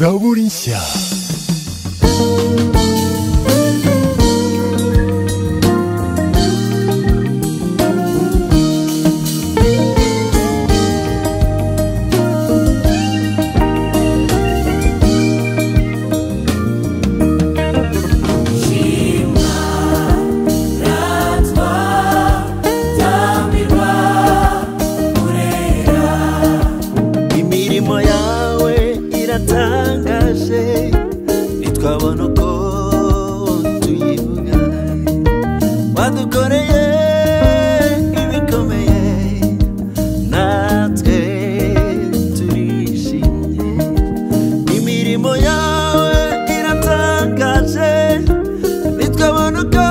Zaburisha. imirimo yawe iratangaje ntitwabona uko tuyivuga wadukoreye ibikomeye natwe turishimye imirimo yawe iratangaje ntitwabona uko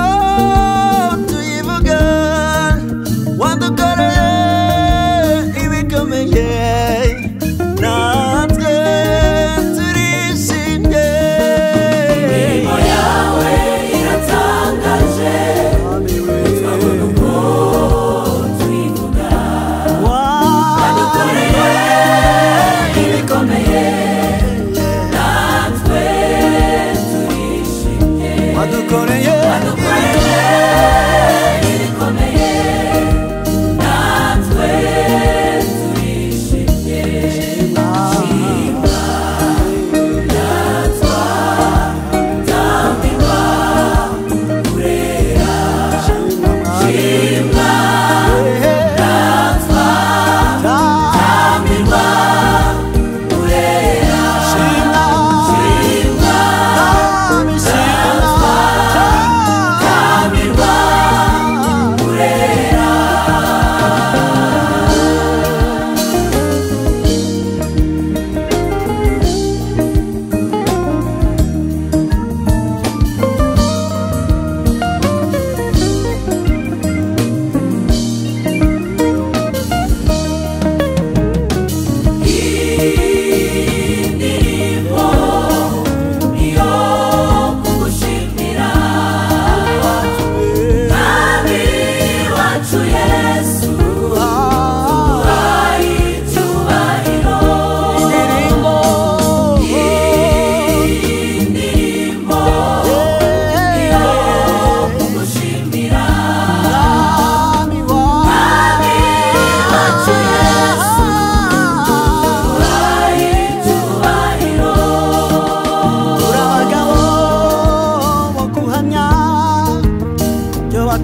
tuyivuga wadukoreye ibikomeye natwe turishimye imirimo yawe iratangaje ntitwabona uko tuyivuga wadukoreye ibikomeye natwe turishimye wadukoreye ibikomeye natwe turishimye shima yatwa tambirwa kurera shima yatwa tambirwa kurera shima shima yatwa tambirwa kurera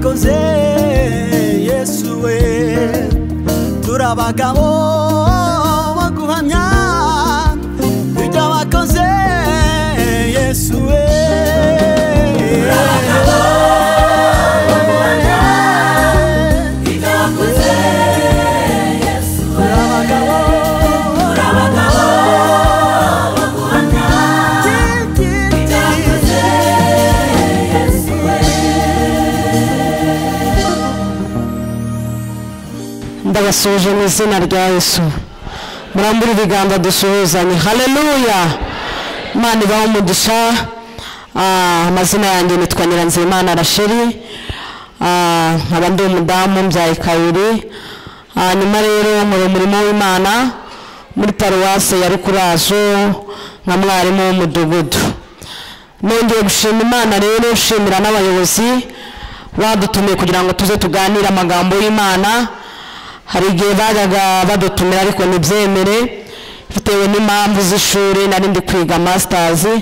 Koze Yesu we turi abagabo bo guhamya ibyo wakoze Yesu we ndabasuje mu izina rya yesu murambure ibiganza dusuhuzanye haleluya imana ibaho umugisha Ah, amazina yanjye nitwa nyiranzimana rasheri Ah, nkaba ndi umudamu mbyaye kabiri Ah, nyuma rero muri umurimo w'imana muri paruwase ya rukurazo nka mwarimu w'umudugudu nongeye gushima imana rero nshimira n'abayobozi badutumiye kugira ngo tuze tuganire amagambo y'imana hari igihe bajyaga badutumira ariko ntibyemere bitewe n'impamvu z'ishuri nari ndi kwiga masitazi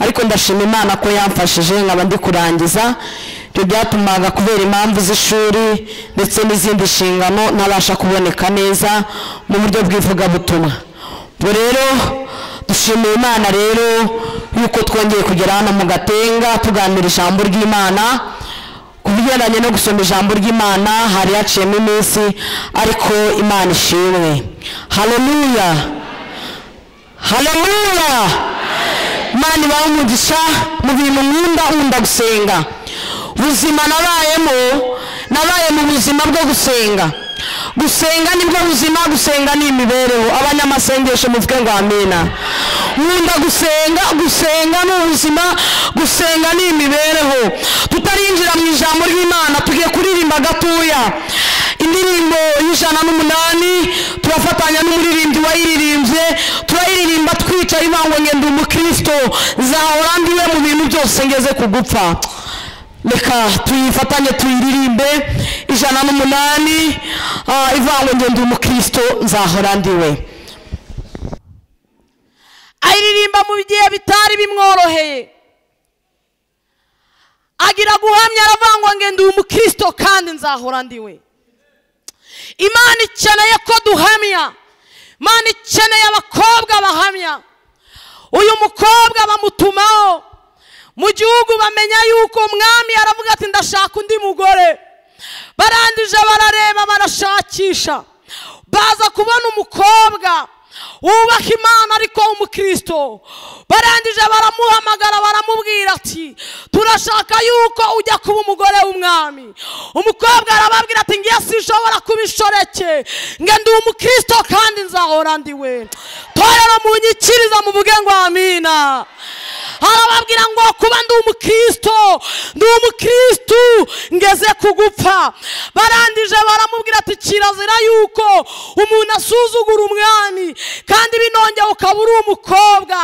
ariko ndashima imana ko yamfashije nkaba ndi kurangiza ibyo byatumaga kubera impamvu z'ishuri ndetse n'izindi nshingano ntabasha kuboneka neza mu buryo bw'ivugabutumwa ubwo rero dushimiye imana rero yuko twongeye kugera hano mu gatenga tuganira ijambo ry'imana ku bigendanye no gusoma ijambo ry'imana hari haciyemo iminsi ariko imana ishimwe haleluya haleluya imana ibaho umugisha mu bintu nkunda nkunda gusenga ubuzima nabayemo nabaye mu buzima bwo gusenga gusenga nibwo buzima gusenga ni imibereho abanyamasengesho muvuge ngo amina nkunda gusenga gusenga ni ubuzima gusenga ni imibereho tutarinjira mu ijambo ry'imana tugiye kuririmba gatoya indirimbo y'ijana n'umunani turafatanya n'umuririmbyi wayiririmbye turayiririmba twicaye ivango ngenda umukristo nzahora ndi we mu bintu byose ngeze ku gupfa reka tuyifatanye tuyiririmbe ijana n'umunani ah, ivango ngenda umukristo nzahora ndi we ayiririmba mu gihe bitari bimworoheye agira guhamya aravangwa ngo ndi umukristo kandi nzahora ndi we imana ikeneye ko duhamya imana ikeneye abakobwa bahamya uyu mukobwa bamutumaho mu gihugu bamenya yuko umwami aravuga ati ndashaka undi mugore barangije barareba barashakisha baza kubona umukobwa wubaha imana ariko w'umukristo barangije baramuhamagara baramubwira ati turashaka yuko ujya kuba umugore w'umwami umukobwa arababwira ati ngiye sinshobora kuba inshoreke ngo ndi umukristo kandi nzahora ndi we torero munyikiriza muvuge ngo amina arababwira ngo kuba ndi umukristo ndi umukristo ngeze ku gupfa barangije baramubwira ati kirazira yuko umuntu asuzugura umwami kandi binongeye ukaba uri umukobwa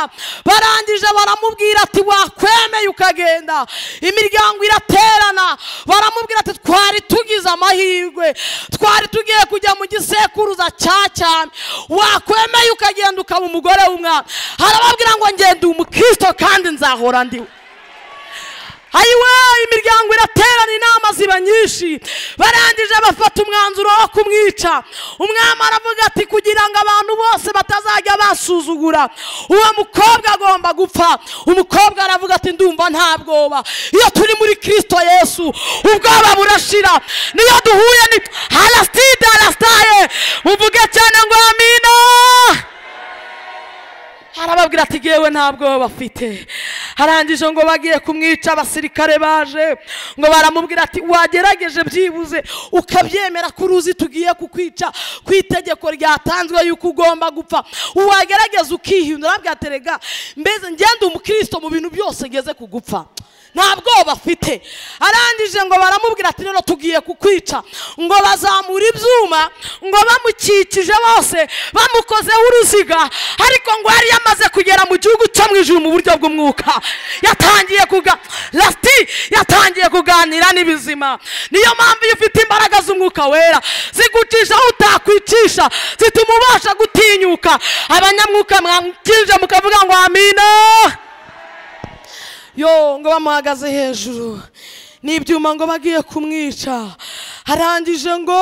barangije baramubwira ati wakwemeye ukagenda imiryango iraterana baramubwira ati twari tugize amahirwe twari tugiye kujya mu gisekuruza cya cyane wakwemeye ukagenda ukaba umugore w'umwana harababwira ngo ngende umukristo kandi nzahora ndiwe ayiwe imiryango iraterana inama ziba nyinshi barangije bafata umwanzuro wo kumwica umwami aravuga ati kugira ngo abantu bose batazajya basuzugura uwo mukobwa agomba gupfa umukobwa aravuga ati ndumva nta bwoba iyo turi muri kirisito yesu ubwoba burashira niyo duhuye ni haraside harasitaye muvuge cyane ngo amina arababwira ati ngewe nta bwoba afite arangije ngo bagiye kumwica abasirikare baje ngo baramubwira ati wagerageje byibuze ukabyemera ko uruzi tugiye kukwica ku itegeko ryatanzwe yuko ugomba gupfa wagerageza ukihindura arabwira ati rega mbese ngende umukristo mu bintu byose ngeze ku gupfa nta bwoba afite arangije ngo baramubwira ati rero tugiye kukwica ngo bazamura ibyuma ngo bamukikije bose bamukozeho uruziga ariko ngo yari yamaze kugera mu gihugu cyo mu ijuru mu buryo bw'umwuka yatangiye kuga lasiti yatangiye kuganira n'ibizima niyo mpamvu iyo ufite imbaraga z'umwuka wera zigucisha aho utakwicisha zituma ubasha gutinyuka abanyamwuka mwakije mukavuga ngo amina yo ngo bamuhagaze hejuru n'ibyuma ngo bagiye kumwica arangije ngo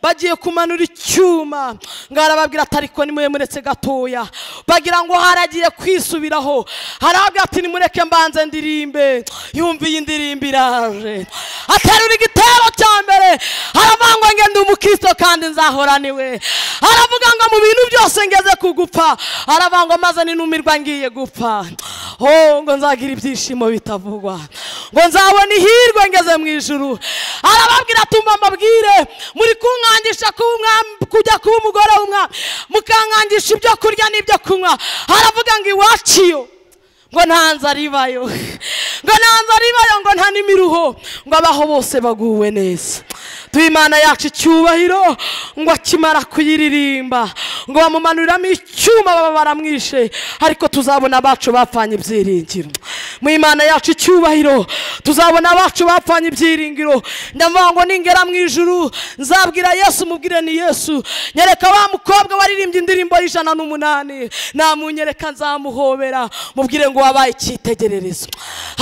bagiye kumanura icyuma ngo arababwira ati ariko nimuremuretse gatoya bagira ngo haragiye kwisubiraho harabwira ati nimureke mbanze ndirimbe yumva iyi ndirimbo iraje aterura igitero cya mbere aravangwa ngo ndi umukristo kandi nzahora niwe aravuga ngo mu bintu byose ngeze ku gupfa aravangwa maze ninumirwa ngiye gupfa oh ngo nzagira ibyishimo bitavugwa ngo nzabona ihirwe ngeze mu ijuru arababwira ati mba mbabwire muri kunkangisha kuba umwami kujya kuba umugore w'umwami mukankangisha ibyo kurya n'ibyo kunywa aravuga ngo iwaciyo ngo nta nzara ibayo ngo nta nzara ibayo ngo nta n'imiruho ngo abaho bose baguwe neza duhe imana yacu icyubahiro ngo akimara kuyiririmba ngo bamumanuriramo icyuma baba baramwishe ariko tuzabona abacu bapfanye ibyiringiro mu imana yacu icyubahiro tuzabona abacu bapfanye ibyiringiro ndavuga ngo ningera mu ijuru nzabwira yesu mubwire ni yesu nyereka wa mukobwa waririmbye indirimbo y'ijana n'umunani namunyereka nzamuhobera mubwire ngo wabaye icyitegererezo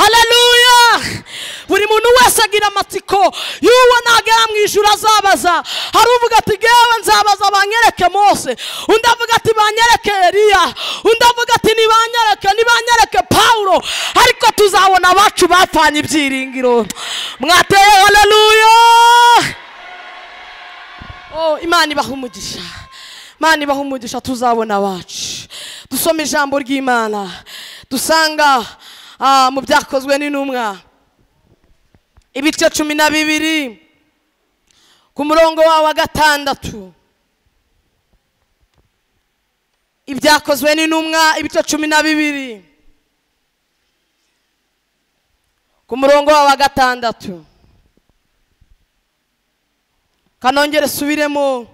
haleluya buri muntu wese agira amatsiko y'uwo nagera mu ijuru azabaza hari uvuga ati ngewe nzabaza banyereke mose undi avuga ati banyereke eliya undi avuga ati nibanyereke nibanyereke pawulo ariko tuzabona abacu bapfanye ibyiringiro mwateye haleluya Oh, imana ibaha umugisha imana ibaha umugisha tuzabona abacu dusoma ijambo ry'imana dusanga ah, mu byakozwe n'intumwa ibice cumi na bibiri ku murongo wawe wa gatandatu ibyakozwe n'intumwa ibice cumi na bibiri ku murongo wawe wa gatandatu kanongere subiremo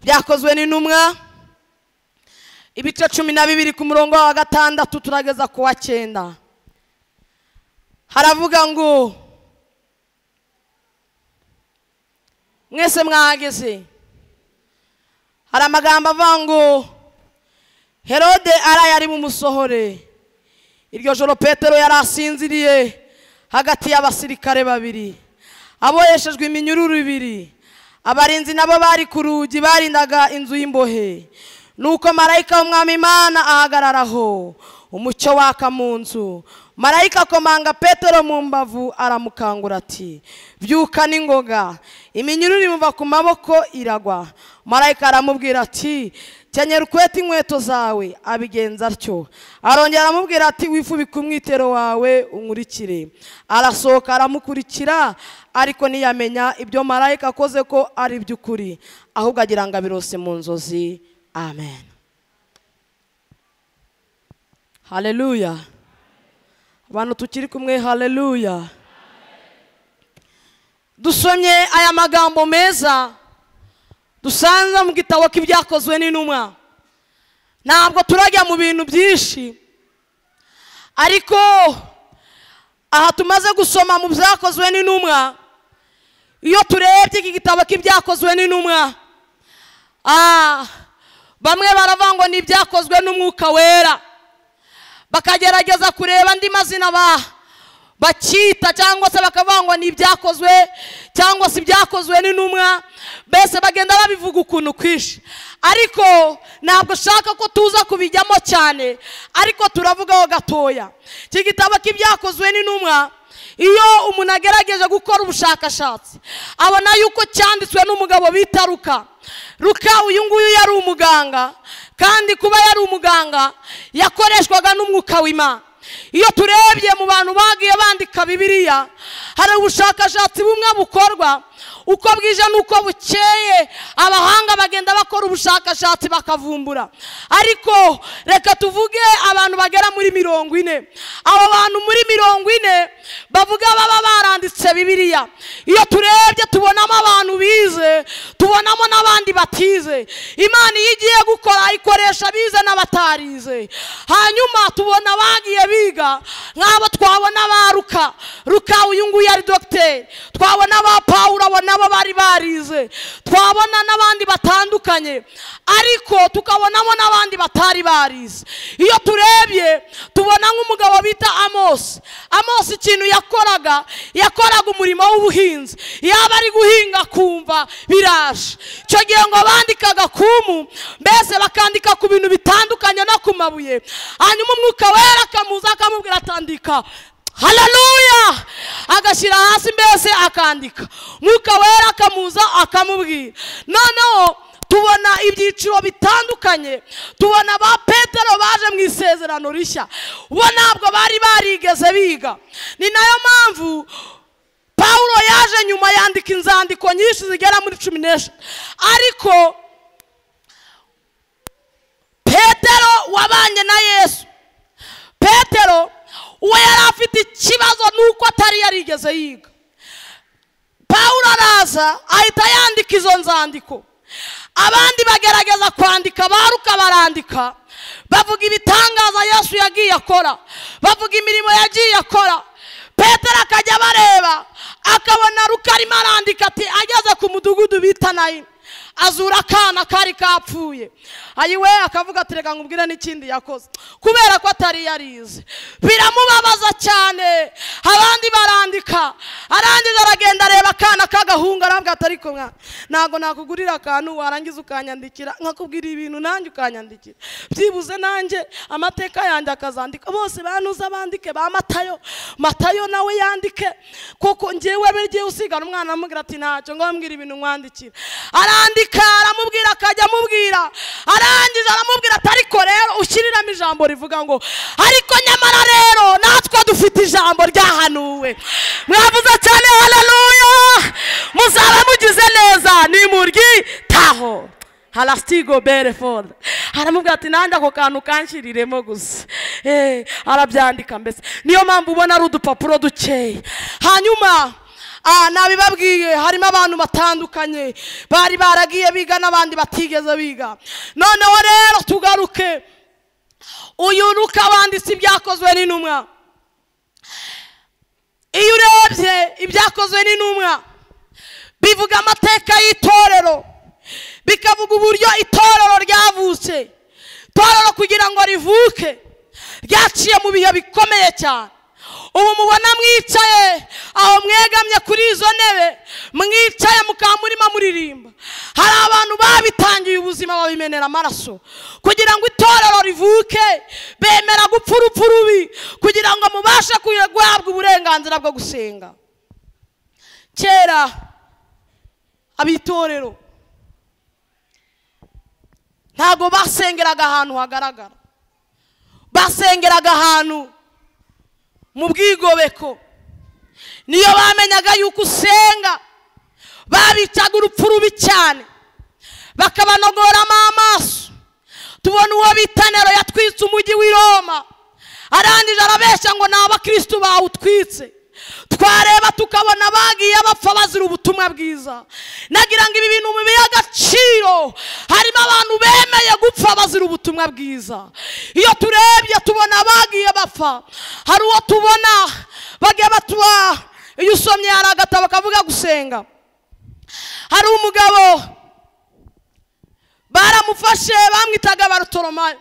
byakozwe n'intumwa ibice cumi na bibiri ku murongo wa gatandatu turageza ku wa cyenda haravuga ngo mwese mwahageze hari amagambo avuga ngo herode araye ari bumusohore iryo joro petero yari asinziriye hagati y'abasirikare babiri aboheshejwe iminyururu ibiri abarinzi nabo bari ku rugi barindaga inzu y'imbohe nuko marayika w'umwami imana ahagararaho umucyo waka mu nzu marayika akomanga petero mu mbavu aramukangura ati byuka n'ingoga iminyururu imuva ku maboko iragwa marayika aramubwira ati kenyera ukwete inkweto zawe abigenza atyo arongera aramubwira ati wifubike umwitero wawe unkurikire arasohoka aramukurikira ariko ntiyamenya ibyo marayika akoze ko ari iby'ukuri ahubwo agira ngo abirose mu nzozi amen haleluya abantu tukiri kumwe haleluya dusomye aya magambo meza dusanze mu gitabo k'ibyakozwe n'intumwa ntabwo turajya mu bintu byinshi ariko aha tumaze gusoma mu byakozwe n'intumwa iyo turebye iki gitabo k'ibyakozwe n'intumwa bamwe baravuga ngo ni ibyakozwe n'umwuka wera bakagerageza kureba andi mazina bakita cyangwa se bakavuga ngo ni ibyakozwe cyangwa se ibyakozwe n'intumwa mbese bagenda babivuga ukuntu kwinshi ariko ntabwo ushaka ko tuza kubijyamo cyane ariko turavugaho gatoya iki gitabo k'ibyakozwe n'intumwa iyo umuntu agerageje gukora ubushakashatsi abona yuko cyanditswe n'umugabo bita ruka ruka uyu nguyu yari umuganga kandi kuba yari umuganga yakoreshwaga n'umwuka w'imana iyo turebye mu bantu bagiye bandika bibiriya hari ubushakashatsi bumwe bukorwa uko bwije n'uko bukeye abahanga bagenda bakora ubushakashatsi bakavumbura ariko reka tuvuge abantu bagera muri mirongo ine abo bantu muri mirongo ine bavuga baba baranditse bibiriya iyo turebye tubonamo abantu bize tubonamo n'abandi batize imana iyo igiye gukora ikoresha bize n'abatarize hanyuma tubona abagiye biga nk'abo twabona baruka ruka uyu nguyu ari dogiteri twabona ba pawuro abona nabo bari barize twabona n'abandi batandukanye ariko tukabonamo n'abandi batari barize iyo turebye tubona nk'umugabo bita amosi amosi ikintu yakoraga yakoraga umurimo w'ubuhinzi yaba ari guhinga akumva biraje icyo gihe ngo bandikaga kumu mbese bakandika ku bintu bitandukanye no ku mabuye hanyuma umwuka wera akamuza akamubwira atandika hararuya agashyira hasi mbese akandika mwuka wera akamuza akamubwira noneho tubona ibyiciro bitandukanye tubona ba petero baje mu isezerano rishya bo ntabwo bari barigeze biga ni nayo mpamvu paul yaje nyuma yandika inzandiko nyinshi zigera muri cumi n'eshatu ariko petero wabanye na yesu petero uwo yari afite ikibazo nuko atari yarigeze yiga paul araza ahita yandika izo nzandiko abandi bagerageza kwandika baruka barandika bavuga ibitangaza yesu yagiye akora bavuga imirimo yagiye akora petero akajya abareba akabona ruka arimo arandika ati ageze ku mudugudu bita nayo azura akana kari kapfuye ayiwe akavuga ati reka nkubwire n'ikindi yakoze kubera ko atari yarize biramubabaza cyane abandi barandika arangiza aragenda areba akana k'agahungu aravuga ati ariko ntabwo nakugurira akantu warangiza ukanyandikira nkakubwira ibintu nanjye ukanyandikira byibuze nanjye amateka yanjye akazandika bose banuza bandike ba matayo matayo nawe yandike koko ngewe buriya usigara umwana amubwira ati ntacyo ngo bambwire ibintu mwandikira arandika arandika aramubwira akajya amubwira arangije aramubwira ati ariko rero ushyiriramo ijambo rivuga ngo ariko nyamara rero natwe dufite ijambo ryahanuwe mwavuze cyane hararuya muzaba mugize neza nimuryitaho harasitigo berefone haramubwira ati nanjye ako kantu kanshiriremo gusa Eh, arabyandika mbese niyo mpamvu ubona ari udupapuro dukeya hanyuma ah, nabibabwiye harimo abantu batandukanye bari baragiye biga n'abandi batigeze biga noneho rero tugaruke uyu nuko abanditse ibyakozwe n'intumwa iyo urebye ibyakozwe n'intumwa bivuga amateka y'itorero bikavuga uburyo itorero ryavutse itorero kugira ngo rivuke ryaciye mu bihe bikomeye cyane ubu mubona mwicaye aho mwegamye kuri izo ntebe mwicaye mukaba murimo muririmba hari abantu babitangiye ubuzima babimenera amaraso kugira ngo itorero rivuke bemera gupfa urupfu rubi kugira ngo mubashe guhabwa uburenganzira bwo gusenga kera abitorero ntabwo basengeraga ahantu hagaragara basengeraga ahantu mu bwigobeko niyo bamenyaga yuko usenga babicaga urupfu rubi cyane bakabanogoramo amaso tubona uwo bita nero yatwitse umujyi w'i roma arangije arabeshya ngo ni abakirisitu bawutwitse twareba tukabona bagiye bapfa bazira ubutumwa bwiza nagira ngo ibi bintu bibe agaciro harimo abantu bemeye gupfa bazira ubutumwa bwiza iyo turebye tubona bagiye bapfa hari uwo tubona bagiye batuba iyo usomye hari agatabo kavuga gusenga hari umugabo baramufashe bamwitaga barutoromayo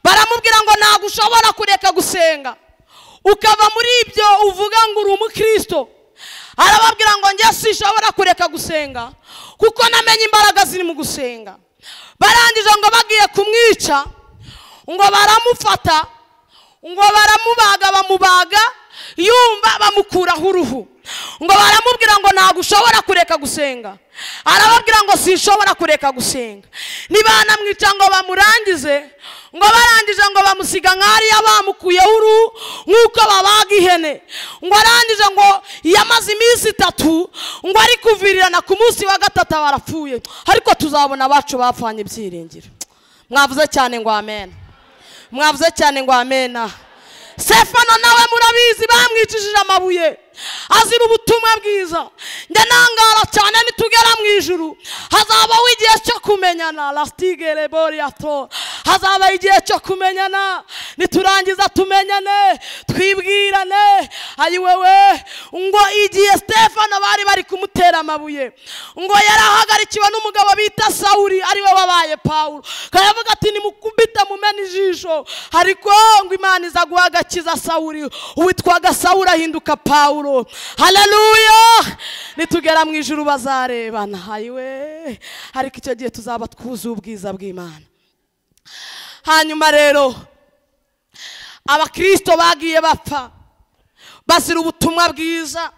baramubwira ngo ntabwo ushobora kureka gusenga ukava muri ibyo uvuga ngo uri umukristo arababwira ngo njye sinshobora kureka gusenga kuko namenye imbaraga ziri mu gusenga barangije ngo bagiye kumwica ngo baramufata ngo baramubaga bamubaga yumva bamukuraho uruhu ngo baramubwira ngo ntabwo ushobora kureka gusenga arababwira ngo sinshobora kureka gusenga nibanamwica ngo bamurangize ngo barangije ngo bamusiga nk'ariya bamukuyeho uruhu nk'uko babaga ihene ngo arangije ngo yamaze iminsi itatu ngo ari kuvirirana ku munsi wa gatatu barapfuye ariko tuzabona abacu bapfanye ibyiringiro mwavuze cyane ngo amena mwavuze cyane ngo amena sefano nawe murabizi bamwicishije amabuye azira ubutumwa bwiza njye ntangara cyane nitugera mu ijuru hazabaho igihe cyo kumenyana lastige reboriyato hazaba igihe cyo kumenyana niturangiza tumenyane twibwirane ayi wewe ngo igihe stefano bari bari kumutera amabuye ngo yarahagarikiwe n'umugabo bita sawuri ariwe wabaye pawulo kayavuga ati nimukubite mumena ijisho ariko ngo imana iza guha agakiza sawuri uwitwaga sawuri ahinduka pawulo pawulo hararuya nitugera mu ijuru bazarebana hayiwe ariko icyo gihe tuzaba twuzuye ubwiza bw'imana hanyuma rero abakirisito bagiye bapfa bazira ubutumwa bwiza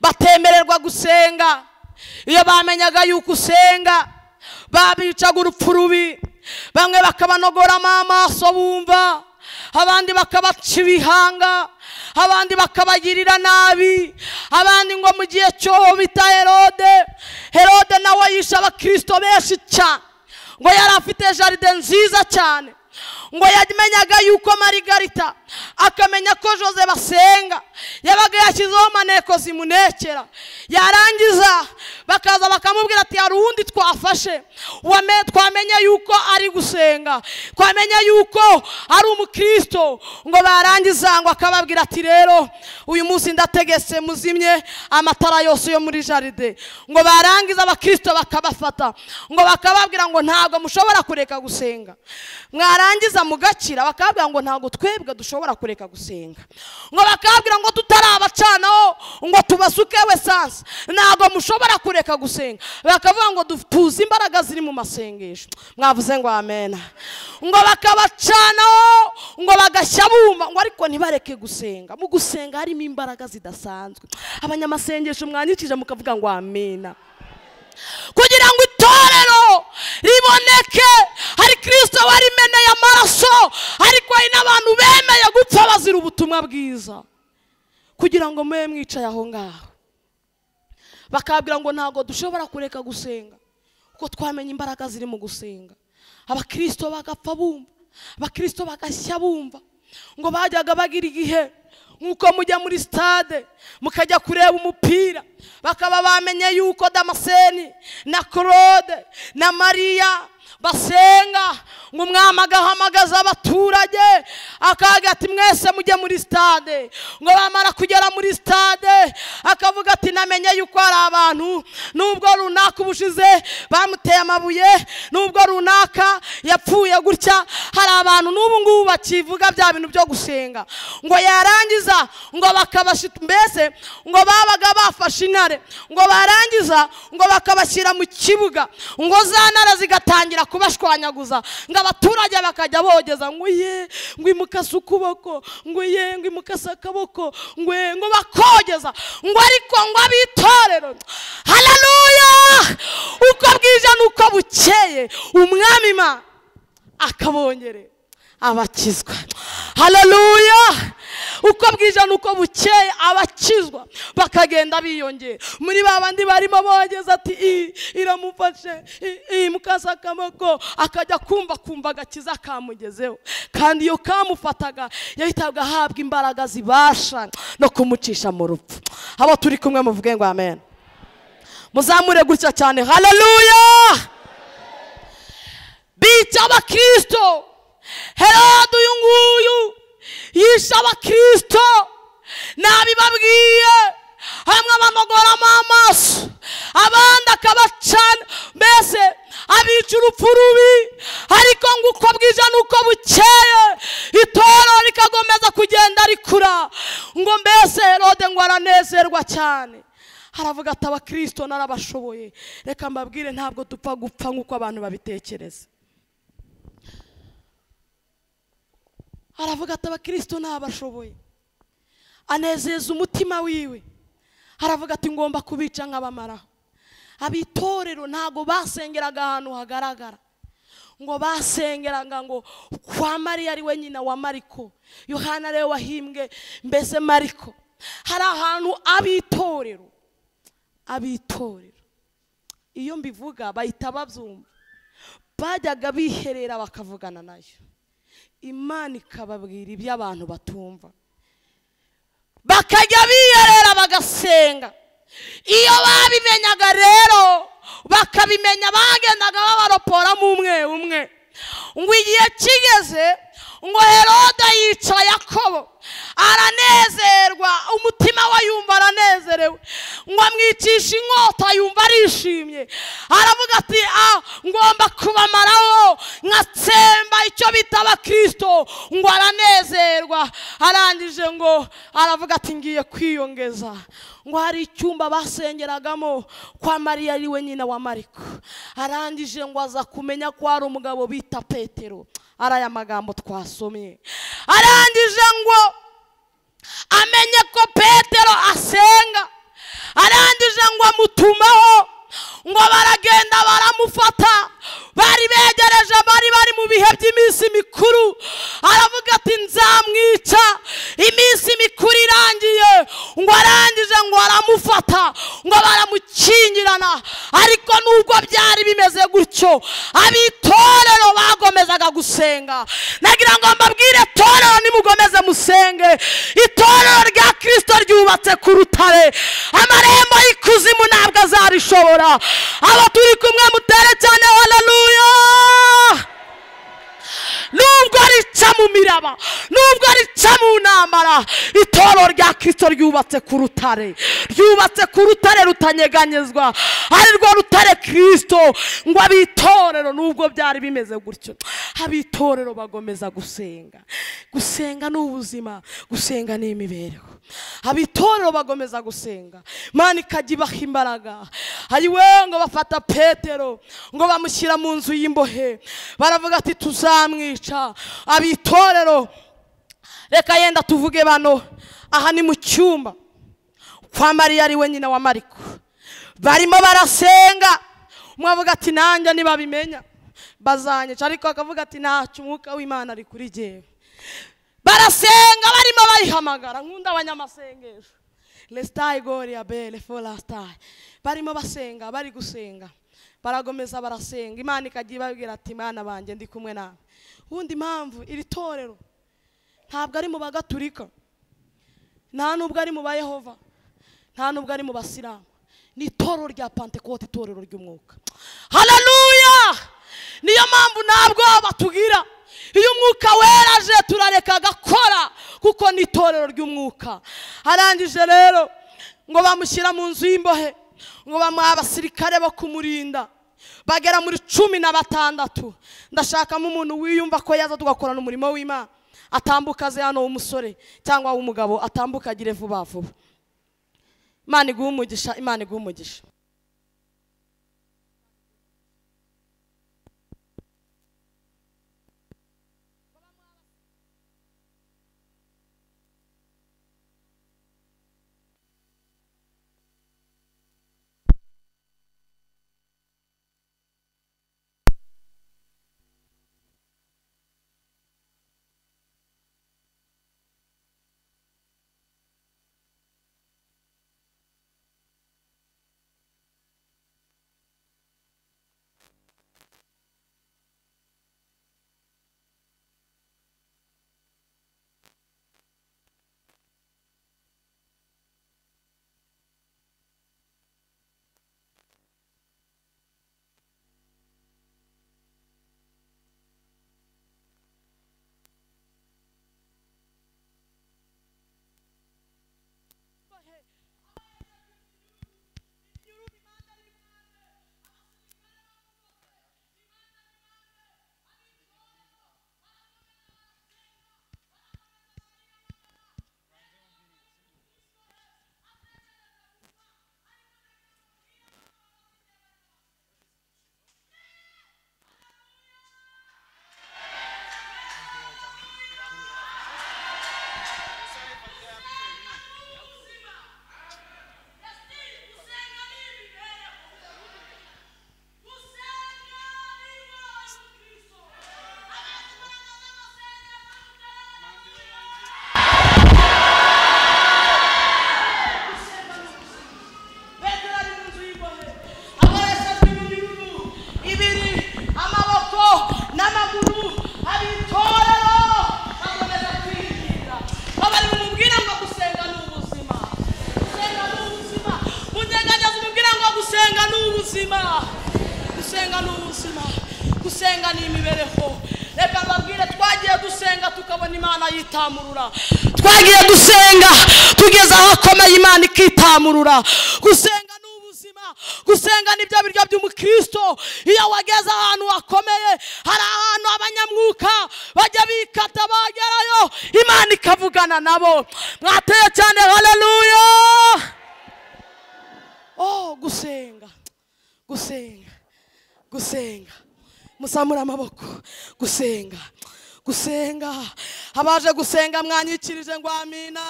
batemererwa gusenga iyo bamenyaga yuko usenga babicaga urupfu rubi bamwe bakabanogoramo amaso bumva abandi bakabaca ibihanga abandi bakabagirira nabi abandi ngo mu gihe cyo bita herode herode nawe yishe abakirisito benshi cyane ngo yari afite jaride nziza cyane ngo yamenyaga yuko marigarita akamenya ko jose basenga yabaga yashyizeho maneko zimunekera yarangiza bakaza bakamubwira ati hari uwundi twafashe twamenya yuko ari gusenga twamenya yuko ari umukirisito ngo barangiza ngo akababwira ati rero uyu munsi ndategetse muzimye amatara yose yo muri jaride ngo barangiza abakirisito bakabafata ngo bakababwira ngo ntabwo mushobora kureka gusenga mwarangiza mugakira bakababwira ngo ntabwo twebwe dushobora kureka gusenga ngo bakababwira ngo tutarabacanaho ngo tubasuke esanse ntabwo mushobora kureka kureka gusenga bakavuga ngo tuzi imbaraga ziri mu masengesho mwavuze ngo amena ngo bakabacanaho ngo bagashya bumva ngo ariko ntibareke gusenga mu gusenga harimo imbaraga zidasanzwe abanyamasengesho mwanyikije mukavuga ngo amena kugira ngo itora riboneke hari kirisito warimeneye amaraso ariko hari n'abantu bemeye gupfa bazira ubutumwa bwiza kugira ngo mube mwicaye aho ngaho bakabwira ngo ntabwo dushobora kureka gusenga kuko twamenye imbaraga ziri mu gusenga abakirisito bagapfa bumva abakirisito bagashya bumva ngo bajyaga bagira igihe nk'uko mujya muri sitade mukajya kureba umupira bakaba bamenye yuko damaseni na claude na mariya basenga ngo umwami agahamagaza abaturage akavuga ati mwese mujye muri sitade ngo bamara kugera muri sitade akavuga ati namenye yuko hari abantu nubwo runaka ubushize bamuteye amabuye nubwo runaka yapfuye gutya hari abantu n'ubu ngubu bakivuga bya bintu byo gusenga ngo yarangiza ngo bakabashyira mbese ngo babaga bafashe intare ngo barangiza ngo bakabashyira mu kibuga ngo za ntare zigatangira kubashwanyaguza ngo abaturage bakajya bogeza ngo ye ngo imukase ukuboko ngo ye ngo imukase akaboko ngo ye ngo bakogeza ngo ariko ngo abitorero hararuya uko bwije n'uko bukeye umwami ma akabongere abakizwa hararuya uko bwije n'uko bukeye abakizwa bakagenda biyongera muri ba bandi barimo bogeza ati iyi iramufashe iyi mukase akaboko akajya kumva kumva agakiza kamugezeho kandi iyo kamufataga yahitaga ahabwa imbaraga zibasha no kumucisha mu rupfu abo turi kumwe muvuge ngo amen muzamure gutya cyane hararuya bica abakirisito herode uyu nguyu yishe abakirisito nabibabwiye hamwe abanogoramo amaso abandi akabacana mbese abica urupfu rubi ariko ngo uko bwije n'uko bukeye itorero rikagomeza kugenda rikura ngo mbese herode ngo aranezerwa cyane haravuga ati abakirisito narabashoboye reka mbabwire ntabwo dupfa gupfa nk'uko abantu babitekereza aravuga ati abakirisito ntabashoboye anezeza umutima wiwe aravuga ati ngomba kubica nk'abamaraho abitorero ntabwo basengeraga ahantu hagaragara ngo basengeraga ngo kwa mariya ari we nyina wa mariko yohana ariwe wahimbwe mbese mariko hari ahantu abitorero abitorero iyo mbivuga bahita babyumva bajyaga biherera bakavugana nayo imana ikababwira ibyo abantu batumva bakajya biyerera bagasenga iyo babimenyaga rero bakabimenya bagendaga babaroporamo umwe umwe ngo igihe kigeze ngo herode yica yakobo aranezerwa umutima we yumva aranezerewe ngo amwicishe inkota yumva arishimye aravuga ati a ngomba kubamaraho nkatsemba icyo bita abakirisito ngo aranezerwa arangije ngo aravuga ati ngiye kwiyongeza ngo hari icyumba basengeragamo kwa mariya ari we nyina wa mariko arangije ngo aza kumenya ko hari umugabo bita petero ari aya magambo twasomye arangije ngo amenye ko petero asenga arangije ngo amutumaho ngo baragenda baramufata bari begereje bari bari mu bihe by'iminsi mikuru aravuga ati nzamwica iminsi mikuru irangiye ngo arangije ngo aramufata ngo baramukingirana ariko nubwo byari bimeze gutyo abitorero bagomezaga gusenga nagira ngo mbabwire torero nimugomeze musenge itorero rya kirisito ryubatse ku rutare amarembo y'ikuzimu ntabwo azarishobora aba turi kumwe mutere cyane hararuya nubwo rica mu miraba nubwo rica mu ntambara itoro rya kirisito ryubatse ku rutare ryubatse ku rutare rutanyeganyezwa ari rwo rutare kirisito ngo abitorero nubwo byari bimeze gutyo abitorero bagomeza gusenga gusenga ni ubuzima gusenga ni imibereho abitorero bagomeza gusenga mani ikajya ibaha imbaraga ayiwe ngo bafata petero ngo bamushyira mu nzu y'imbohe baravuga ati tuzamwica abitorero reka yenda tuvuge bano aha ni mu cyumba kwa mariya ari we nyina wa mariko barimo barasenga umwe avuga ati nanjye ntibabimenya bazanyica ariko akavuga ati ntacyo umwuka w'imana ari kuri jyewe barasenga barimo bayihamagara nkunda abanyamasengesho lesitayi gori ya bere forasitayi barimo basenga bari gusenga baragomeza barasenga imana ikajya ibabwira ati imana banjye ndi kumwe nawe ubundi impamvu iri torero ntabwo ari mu bagaturika nta nubwo ari mu bayehova nta nubwo ari mu basilamu ni itorero rya pantekote itorero ry'umwuka hararuya niyo mpamvu ntabwo batubwira iyo umwuka weraje turareka agakora kuko ni itorero ry'umwuka arangije rero ngo bamushyira mu nzu y'imbohe ngo bamuha abasirikare bo kumurinda bagera muri cumi na batandatu ndashakamo umuntu wiyumva ko yaza tugakorana umurimo w'imana atambuka aze hano w'umusore cyangwa w'umugabo atambuka agire vuba vuba imana iguhe umugisha imana iguhe umugisha Petero ari mu nzu y'imbohe akoreshejwe iminyururu ibiri amaboko n'amaguru hari itorero bakomeza kwirinda babari bumubwira ngo gusenga ni ubuzima gusenga ni ubuzima munyeganyeza umubwira ngo gusenga ni ubuzima gusenga ni ubuzima gusenga ni imibereho reka mbabwire twagiye dusenga tukabona imana yitamurura twagiye dusenga tugeze aho akomeye imana ikitamurura gusenga ni ubuzima gusenga ni bya biryo by'umukristo iyo wageze ahantu hakomeye hari ahantu abanyamwuka bajya bikata bagerayo imana ikavugana nabo mwateye cyane haleluya oh gusenga gusenga gusenga musamure amaboko gusenga gusenga abaje gusenga mwanyikirije ngo amina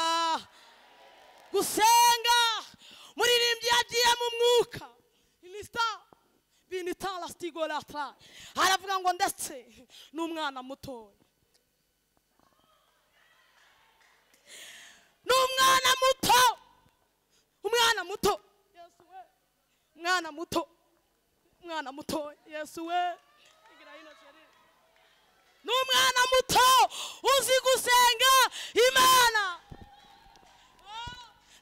gusenga muririmbyi yagiye mu mwuka inisita binitara sitigorata aravuga ngo ndetse n'umwana mutoya n'umwana muto umwana muto yesu we umwana muto umwana muto yesu we igira hino kiri n'umwana muto uzi gusenga imana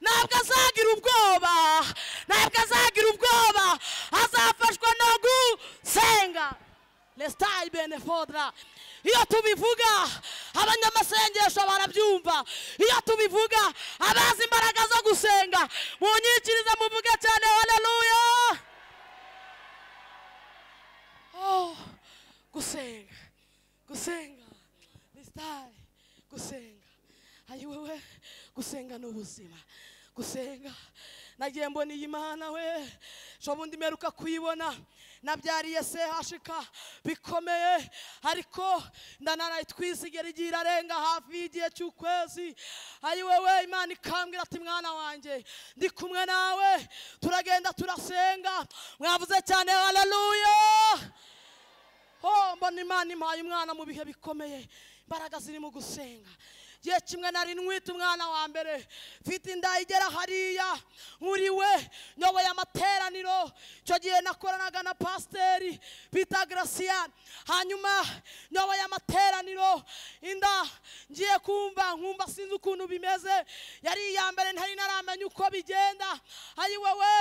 ntabwo azagira ubwoba ntabwo azagira ubwoba azafashwa no gusenga lesitayi benefodra iyo tubivuga abanyamasengesho barabyumva iyo tubivuga abazi imbaraga zo gusenga munyikirize muvuge cyane haleluya Oh, gusenga gusenga lisitari gusenga ayi wowe gusenga ni ubuzima gusenga nagiye mbona iyi mana we shobundi mperuka kuyibona nabyariye se hashika bikomeye ariko ndanaraye twisigera igihe irarenga hafi y'igihe cy'ukwezi ayi wowe imana ikambwira ati mwana wanjye ndi kumwe nawe turagenda turasenga mwavuze cyane haleluya ho mbona imana impaye umwana mu bihe bikomeye imbaraga ziri mu gusenga igihe kimwe nari nwita umwana wa mbere mfite inda igera hariya nkuriwe nyoboye amateraniro icyo gihe nakoranaga na pasiteri bita garasiyani hanyuma nyoboye amateraniro inda ngiye kumva nkumva sinzi ukuntu bimeze yari iya mbere ntari naramenya uko bigenda ayiwewe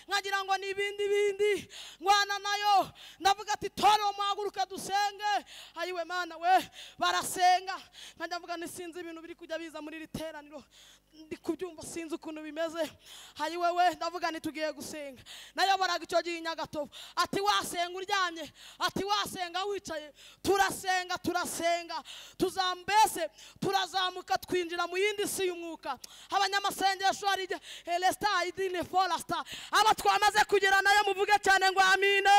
nkagira ngo ni ibindi bindi ngwana nayo ndavuga ati toro muhaguruka dusenge ayiwe mana we barasenga nkajya mvuga ntisinzi ibintu biri kujya biza muri iri teraniro ndi kubyumva sinzi ukuntu bimeze ayiwe we ndavuga ntitugiye gusenga nayoboraga icyo gihe i nyagatovu ati wasenga uryamye ati wasenga wicaye turasenga turasenga tuzambese turazamuka twinjira mu yindi si y'umwuka abanyamasengesho hari igihe elesita idine forasita aba twamaze kugera nayo muvuge cyane ngo amine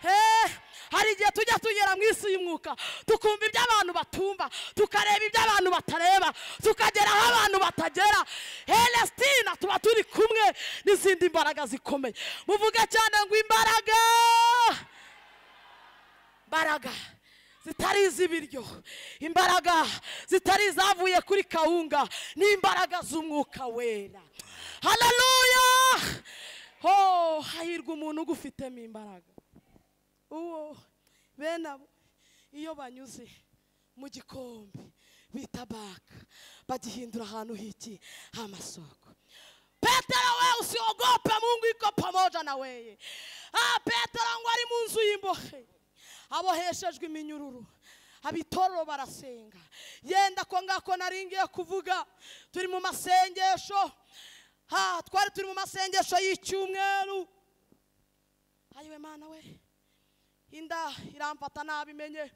Eh, hari igihe tujya tugera mu isi y'umwuka tukumva ibyo abantu batumva tukareba ibyo abantu batareba tukagera aho abantu batagera helestina tuba turi kumwe n'izindi mbaraga zikomeye muvuge cyane ngo imbaraga imbaraga zitari iz'ibiryo imbaraga zitari izavuye kuri kawunga n'imbaraga z'umwuka wera hararuya ho hahirwa umuntu ugufitemo imbaraga uwo bene abo iyo banyuze mu gikombe bita baka bagihindura ahantu hiki h'amasoko petero we usiogope mungu iko pamoja na weye ah petero ngo ari mu nzu y'imbohe aboheshejwe iminyururu abitoro barasenga yenda ko ngako naringiye kuvuga turi mu masengesho ha twari turi mu masengesho y'icyumweru ayiwe mana we inda iramfata nabimenye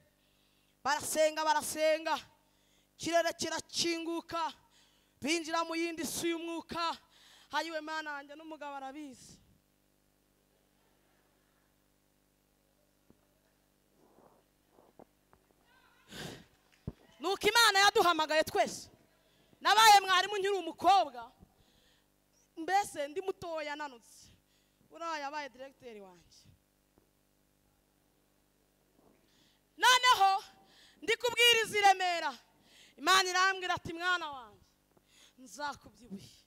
barasenga barasenga ikirere kirakinguka binjira mu yindi si y'umwuka hayiwe mana wanjye n'umugabo arabizi nuko imana yaduhamagaye twese nabaye mwarimu nkiri umukobwa mbese ndi mutoya nanutse uriya yabaye diregiteri wanjye noneho ndi kubwiriza i remera imana irambwira ati mwana wanjye nzakubyibuye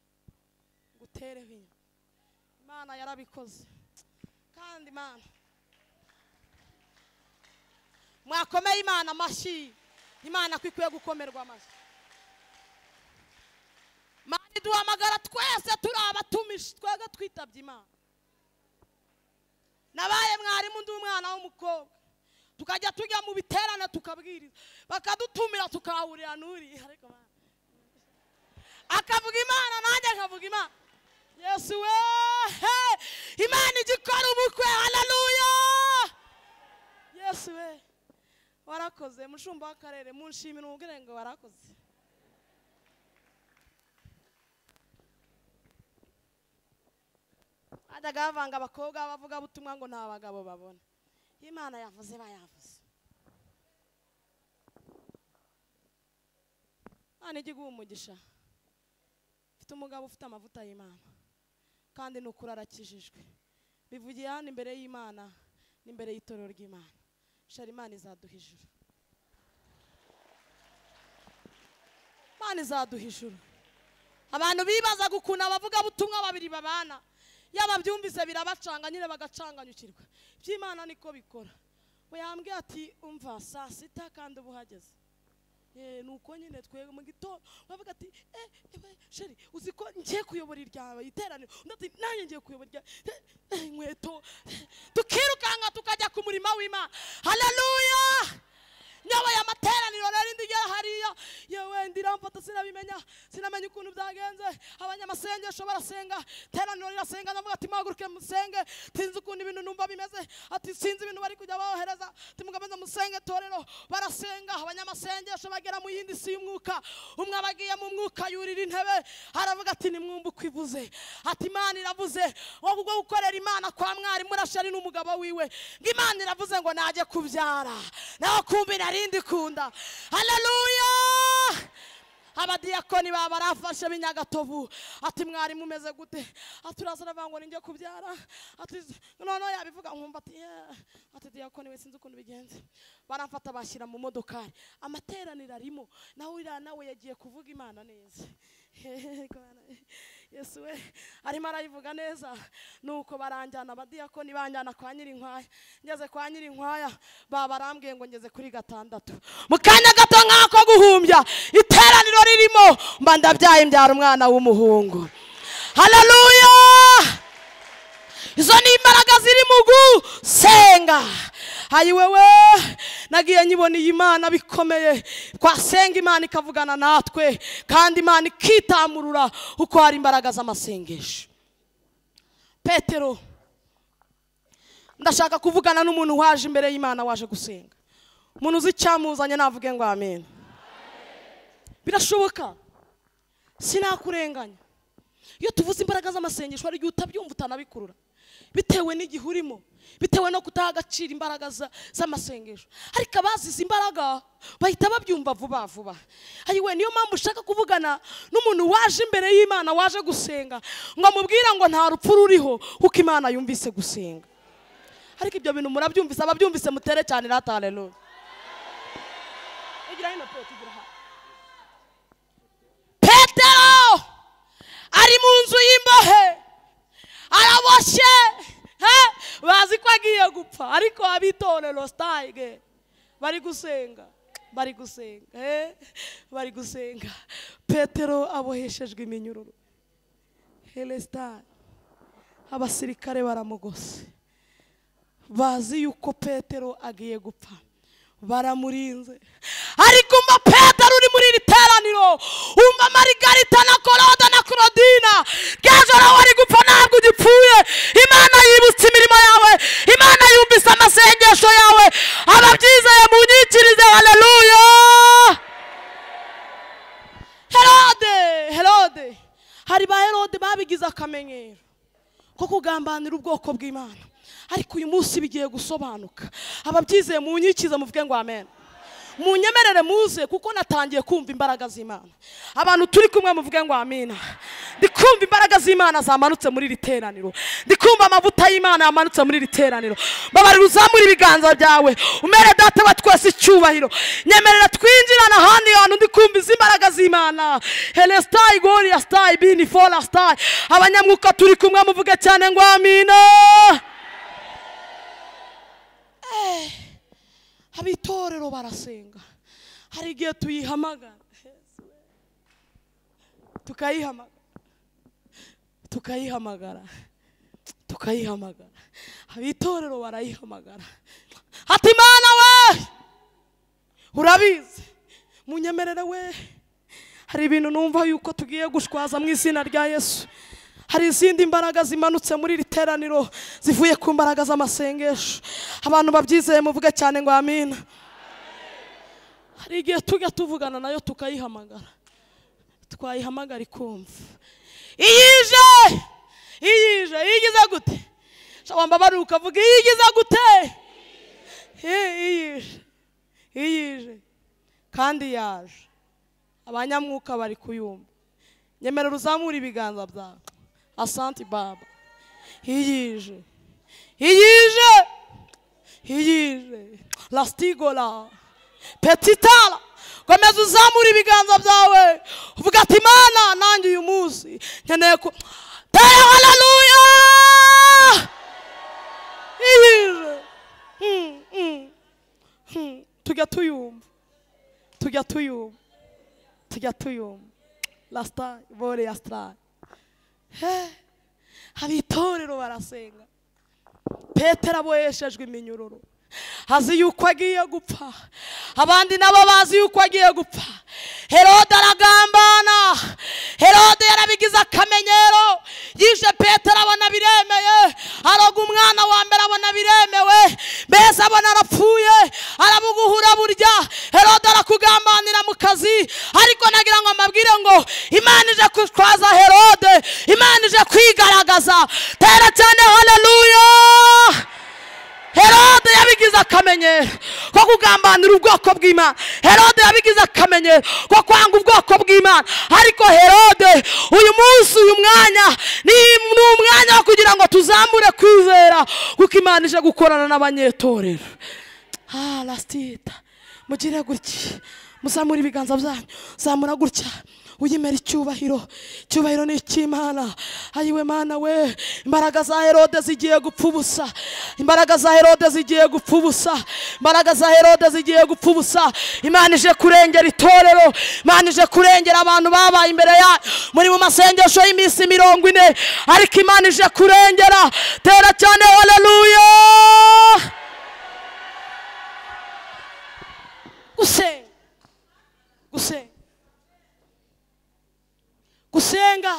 ngutereho inyuma imana yarabikoze kandi imana mwakomeye imana amashyi imana ko ikwiye gukomerwa amashyi imana iduhamagara twese turi abatumishi twebwe twitabye imana nabaye mwarimu undi umwana w'umukobwa tukajya tujya mu biterane tukabwiriza bakadutumira tukahahurira n'uriya ariko akavuga imana nanjye akavuga imana yesu we imana ijya ikora ubukwe hararuya yesu we warakoze mushumba w'akarere munshimira umubwire ngo warakoze bajyaga bavanga abakobwa b'abavugabutumwa ngo nta bagabo babona imana yavuze bayavuze imana ijya iguha umugisha mfite umugabo ufite amavuta y'imana kandi ni ukuri arakijijwe bivugiye hano imbere y'imana n'imbere y'itorero ry'imana shara imana izaduha ijuru imana izaduha ijuru abantu bibazaga ukuntu abavugabutumwa babiri babana yaba byumvise birabacanga nyine bagacanganyukirwa iby'imana niko bikora we yambwiye ati umva saa sita kandi uba uhageze ni uko nyine twebwe mu gitondo bavuga ati ewe sheri uzi ko ngiye kuyobora iryawe iteraniro undi ati nanjye ngiye kuyobora iryawe inkweto tukirukanka tukajya ku murima w'imana hararuya nyoboye amateraniro nari ndi hariya yewe ndiramfata sinabimenya sinamenya ukuntu byagenze abanyamasengesho barasenga teraniro rirasenga ndavuga ati muhaguruke musenge sinzi ukuntu ibintu numva bimeze ati sinzi ibintu bari kujya bohereza ati mugabanze musenge torero barasenga abanyamasengesho bagera mu yindi si y'umwuka umwe aba agiye mu mwuka yurira intebe aravuga ati nimwumva uko ivuze ati imana iravuze ngo kubwo gukorera imana kwa mwarimu rashari n'umugabo wiwe ngo imana iravuze ngo najye kubyara nawe kumva inari narindi kunda hararuya abadiyakoni baba barafashe b'inyagatovu ati mwarimu umeze gute ati uraza uravuga ngo ninjye kubyara ati noneho yabivuga nkumva ati "Yeah." ati diyakoni we sinzi ukuntu bigenze baramfata bashyira mu modokari amateraniro arimo nawe uriya nawe yagiye kuvuga imana neza yesu we arimo arayivuga neza nuko baranjyana abadiyakoni banjyana kwa nyirinkwaya ngeze kwa nyirinkwaya baba barambwiye ngo ngeze kuri gatandatu mu kanya gato nk'ako guhumbya iteraniro ririmo mba ndabyaye mbyara umwana w'umuhungu hararuya izo ni imbaraga ziri mu gusenga hayi wewe nagiye nyibona iyi mana bikomeye twasenga imana ikavugana natwe kandi imana ikitamurura kuko hari imbaraga z'amasengesho petero ndashaka kuvugana n'umuntu waje imbere y'imana waje gusenga umuntu uzi icyamuzanye navuge ngo amen birashoboka sinakurenganya iyo tuvuze imbaraga z'amasengesho hari igihe utabyumva utanabikurura bitewe n'igihe urimo bitewe no kutaha agaciro imbaraga za- z'amasengesho ariko abazize imbaraga bahita babyumva vuba vuba ayiwe niyo mpamvu ushaka kuvugana n'umuntu waje imbere y'imana waje gusenga ngo amubwire ngo nta rupfu ruriho kuko imana yumvise gusenga ariko ibyo bintu murabyumvise ababyumvise mutere cyane iratareruye igira hino Petero, igira hano. petero ari mu nzu y'imbohe araboshye eh, bazi ko agiye gupfa ariko abitorero sitayige bari gusenga bari gusenga eh, bari gusenga petero aboheshejwe iminyururu helesitari abasirikare baramugose bazi yuko petero agiye gupfa baramurinze ariko umva petero uri muri iri teraniro umva marigarita na koroda na korodina gajora wari gupfa ntabwo ugipfuye imana yibutse imirimo yawe imana yumvise amasengesho yawe ababyizeye munyikirize haleluya herode herode hari ba herode babigize akamenyero ko kugambanira ubwoko bw'imana ariko uyu munsi bigiye gusobanuka ababyizeye mu nyikiza muvuge ngo amen munyemerere muze kuko natangiye kumva imbaraga z'imana abantu turi kumwe muvuge ngo amina ndi kumva imbaraga z'imana zamanutse muri iri teraniro ndi kumva amavuta y'imana yamanutse muri iri teraniro babarira uzamura ibiganza byawe umere data wa twese icyubahiro nyemerera twinjirana ahandi hantu ndi kumva izi imbaraga z'imana hele sitayi goriya sitayi bini fora sitayi abanyamwuka turi kumwe muvuge cyane ngo amina abitorero barasenga hari igihe tuyihamagara tukayihamagara tukayihamagara tukayihamagara abitorero barayihamagara ati imana we urabizi munyemerere we hari ibintu numva yuko tugiye gushwaza mu izina rya yesu hari izindi mbaraga zimanutse muri iri teraniro zivuye ku mbaraga z'amasengesho abantu babyizeye muvuge cyane ngo amina hari igihe tujya tuvugana nayo tukayihamagara twayihamagara ikumva iyije iyije iyigize gute shobamba bari ukavuga iyigize gute Eh, iyije iyije kandi yaje abanyamwuka bari kuyumva nyemerera uzamura ibiganza byawe asanti baba iyije iyije iyije lastigora petitara komeza uzamura ibiganza byawe uvuga ati imana nanjye uyu munsi nkeneye ko tere hararuya iyije Mm, mm, mm. tujya tuyumva tujya tuyumva tujya tuyumva lasita bore ya sitari abitorero barasenga petero aboheshejwe iminyururu azi yuko agiye gupfa abandi nabo bazi yuko agiye gupfa herode aragambana herode yarabigize akamenyero yishe petero abona biremeye aroga umwana wa mbere abona biremewe mbese abona arapfuye arabuguhura burya herode arakugambanira mu kazi ariko nagira ngo mbabwire ngo imana ije kutwaza herode imana ije kwigaragaza tera cyane haleluya herode yabigize akamenyero ko kugambanira ubwoko bw'imana herode yabigize akamenyero ko kwanga ubwoko bw'imana ariko herode uyu munsi uyu mwanya ni ni umwanya wo kugira ngo tuzamure kwizera kuko imana ije gukorana n'abanyetorero ah lasitita mugire gutya muzamura ibiganza byanyu zamura gutya uyimera icyubahiro icyubahiro ni icy'imana ayiwe mana we imbaraga za herode zigiye gupfa ubusa imbaraga za herode zigiye gupfa ubusa imbaraga za herode zigiye gupfa ubusa imana ije kurengera itorero imana ije kurengera abantu babaye imbere yayo muri mu masengesho y'iminsi mirongo ine ariko imana ije kurengera tera cyane haleluya gusenga gusenga gusenga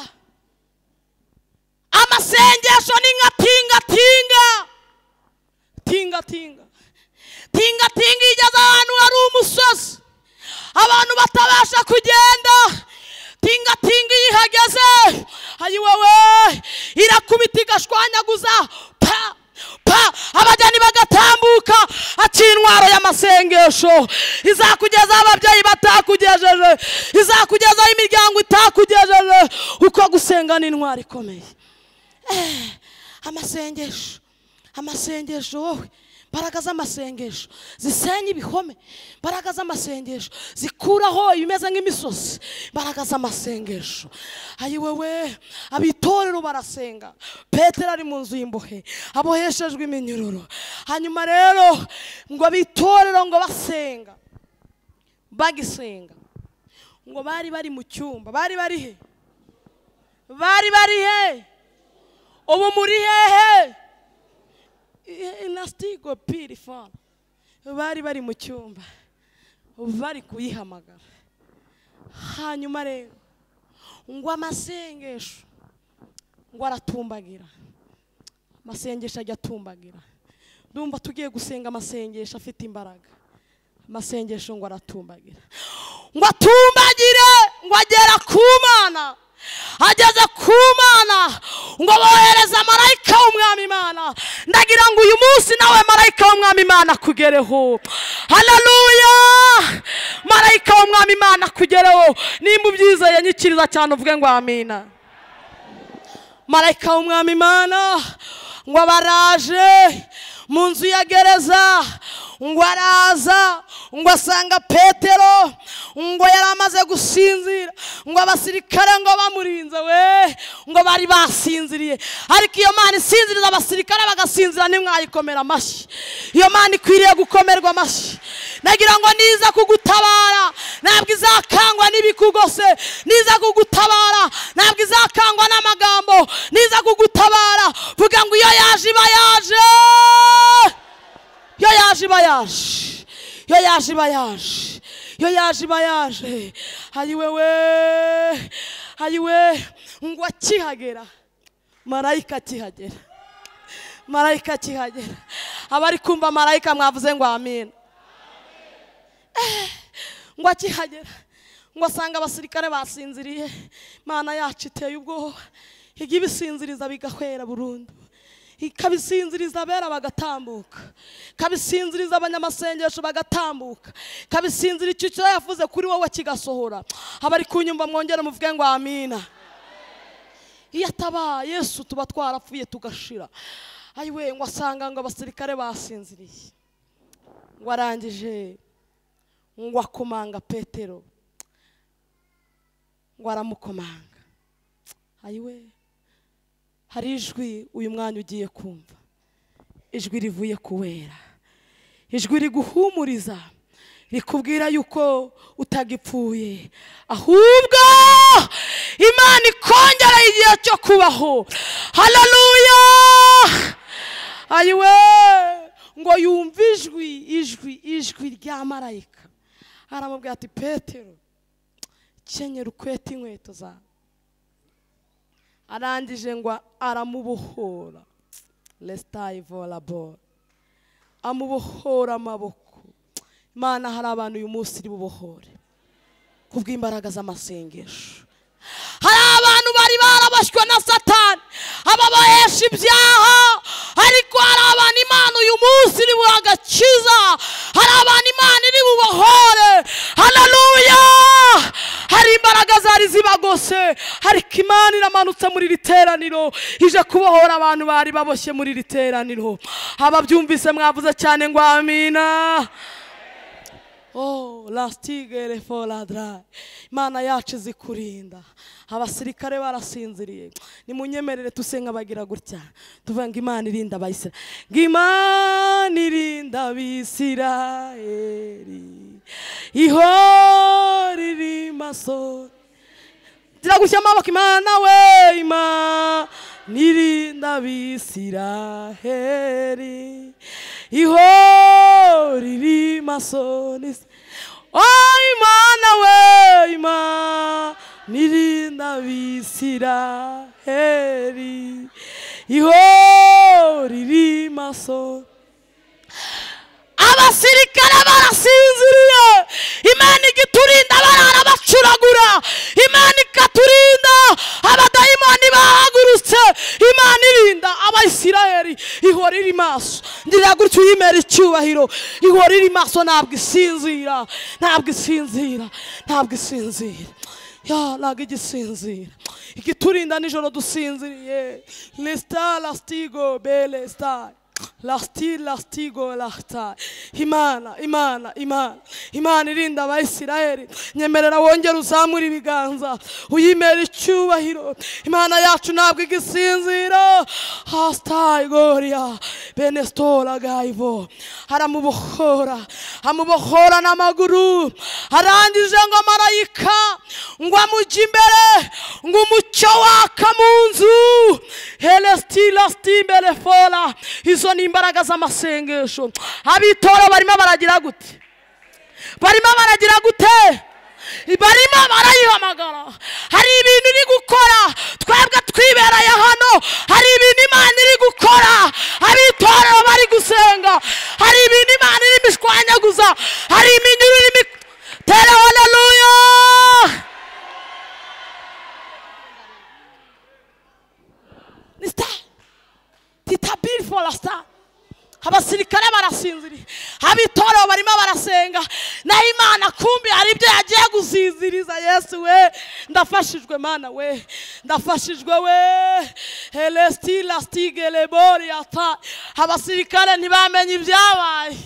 amasengesho ni nka tingatinga tingatinga tingatinga igeze ahantu hari umusozi abantu batabasha kugenda tingatinga iyo ihageze ayiwewe irakubita igashwanyaguza pa pa abajyani bagatambuka ati intwaro y'amasengesho izakugeza aho ababyeyi batakugejeje izakugeza aho imiryango itakugejeje kuko gusenga ni intwaro ikomeye Eh, amasengesho amasengesho wowe imbaraga z'amasengesho zisenya ibihome imbaraga z'amasengesho zikuraho ibimeze nk'imisozi imbaraga z'amasengesho ayiwewe abitorero barasenga petero ari mu nzu y'imbohe aboheshejwe iminyururu hanyuma rero ngo abitorero ngo basenga bagisenga ngo bari bari mu cyumba bari bari he bari bari he ubu muri hehe inasitigo piri fone bari bari mu cyumba bari kuyihamagara hanyuma rero ngo amasengesho ngo aratumbagira amasengesho ajya atumbagira ndumva tugiye gusenga amasengesho afite imbaraga amasengesho ngo aratumbagira ngo atumbagire ngo agera ku mana ageze ku mana ngo bohereze marayika w'umwami imana ndagira ngo uyu munsi nawe marayika w'umwami imana akugereho haleluya marayika w'umwami imana akugereho nimba ubyizeye nyikiriza cyane uvuge ngo amina marayika w'umwami imana ngo abaraje mu nzu ya gereza ngo araza ngo asanga petero ngo yari amaze gusinzira ngo abasirikare ngo bamurinze we ngo bari basinziriye ariko iyo mana isinziriza abasirikare bagasinzira ntimwayikomera amashyi iyo mana ikwiriye gukomerwa amashyi nagira ngo niza kugutabara ntabwo izakangwa n'ibikugose niza kugutabara ntabwo izakangwa n'amagambo niza kugutabara vuga ngo iyo yaje iba yaje iyo yaje iba yaje iyo yaje iba yaje iyo yaje iba yaje ayiwe we ayiwe ngo akihagera marayika akihagera marayika akihagera abari kumva marayika mwavuze ngo amina Eh, ngo akihagera ngo asanga abasirikare basinziriye imana yacu iteye ubwoba iga ibisinziriza bigahwera burundu ikabisinziriza abera bagatambuka ikabisinziriza abanyamasengesho bagatambuka ikabisinzira icyo cyo yavuze kuri wowe kigasohora abari kunyumva mwongere muvuge ngo amina iyo ataba yesu tuba twarapfuye tugashira ayiwe ngo asanga ngo abasirikare basinziriye ngo arangije ngo akomanga petero ngo aramukomanga ayiwe hari ijwi uyu mwanya ugiye kumva ijwi rivuye kuwera ijwi riguhumuriza rikubwira yuko utagipfuye ahubwo imana ikongera igihe cyo kubaho haleluya ayiwe ngo yumve ijwi ijwi ijwi rya marayika aramubwira ati petero kenyera ukwete inkweto zawe arangije ngo aramubohora resitayi voleboro amubohora amaboko imana hari abantu uyu munsi iri bubohore kubw'imbaraga z'amasengesho hari abantu bari barabashywe na satani ababohesha ibyaha ariko hari abantu imana uyu munsi iri agakiza hari abantu imana iri bubahore hararuya hari imbaraga zari zibagose ariko imana iramanutse muri iri teraniro ije kubohora abantu bari baboshye muri iri teraniro ababyumvise mwavuze cyane ngo amina Oh, lastigere for la dry. Imana yacu izi kurinda. Abasirikare barasinziriye. Nimunyemerere tusenga bagira gutya. Tuvuga ngo Imana irinda abayisira. Ngo Imana irinda abisirayeli. Ihora iri maso. Tiragushyira amaboko Imana we Imana irinda abisirayeli. Ihora iri maso. nisi- Oh Imana we Imana irinda abisirayeli. Ihora iri maso. abasirikare barasinziriye imana igiturinda barara bacuragura imana ikaturinda abadayimoni bahagurutse imana irinda abayisirayeli ihora iri maso ngira gutya uyimera icyubahiro ihora iri maso ntabwo isinzira ntabwo isinzira ntabwo isinzira ya ntabwo igisinzira igiturinda nijoro dusinziriye lesita lasitigo belesita lasiti lasitigo lasita imana imana imana imana irinda abayisirayeli nyemerera wongere uzamure ibiganza uyimere icyubahiro imana yacu ntabwo igisinzira hasitayi goriya benestora gayivo aramubohora amubohora n'amaguru arangije ngo marayika ngo amujye imbere ngo umucyo waka mu nzu helesiti lasiti imbere fora izo ni imbaraga z'amasengesho abitora barimo baragira gute barimo baragira gute barimo barayihamagara hari ibintu iri gukora twebwe twibereye hano hari ibintu imana iri gukora abitorero bari gusenga hari ibintu imana iri imishwanyaguza hari iminyururu irimo tere haleluya ni sitari tita biri foru sitari abasirikare barasinziriye ab'itorero barimo barasenga naho imana kumbi hari ibyo yagiye gusinziriza yesu we ndafashijwe mana we ndafashijwe we helesiti lastige lebori ata abasirikare ntibamenye ibyabaye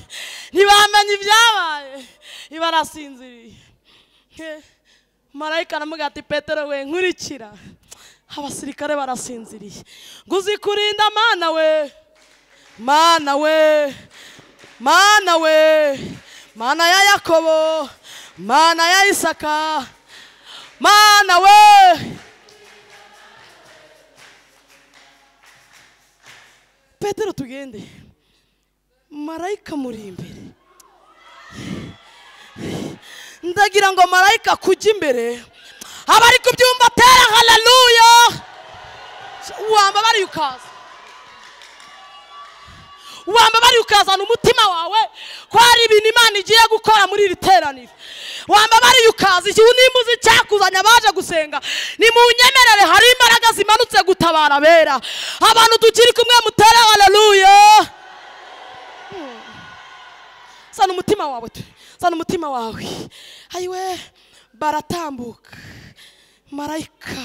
ntibamenye ibyabaye ibarasinziriye Eh, marayika aramugira ati petero we nkurikira abasirikare barasinziriye ngo uzikurinda mana we mana we mana we mana ya yakobo mana ya isaka mana we petero tugende marayika muri imbere ndagira ngo marayika kujya imbere abari kubyumva atera hararuya wambabariye ukaza wambabariye ukazana umutima wawe ko hari ibintu imana igiye gukora muri iri teraniro wambabariye ukaza igihe nimba uzi icyakuzanye abaje gusenga ni mu nyemerere hari imbaraga zimanutse gutabara abera abantu tukiri kumwe mutere hararuya sana umutima wawe tu sana umutima wawe ayiwe baratambuka marayika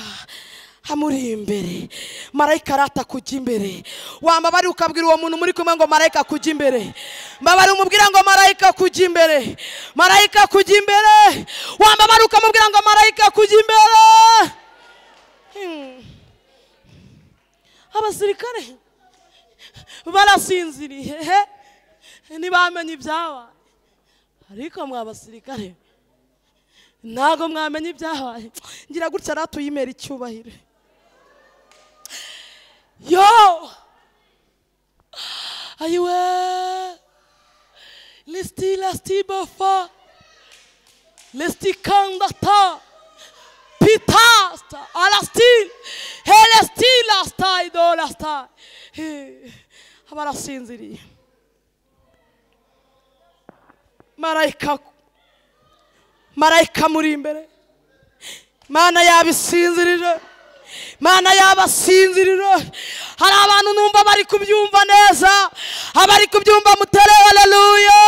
amuri imbere marayika arata kujya imbere wambabari ukabwira uwo muntu muri kumwe ngo marayika kujya imbere mbabari umubwira ngo marayika kujya imbere marayika kujya imbere wambabari ukamubwira ngo marayika kujya imbere Hmm. abasirikare barasinziriye ntibamenye ibyabaye ariko mwa basirikare ntabwo mwamenya ibyabaye ngira gutya rero tuyimera icyubahiro yo ayiwe lisiti lasiti bafa lisiti kandata pita sta- alasti helesti lasta idolasta Eh, barasinziriye marayika marayika muri imbere mana yabisinzirira mana yabasinzirira hari abantu numva bari kubyumva neza abari kubyumva mutere haleluya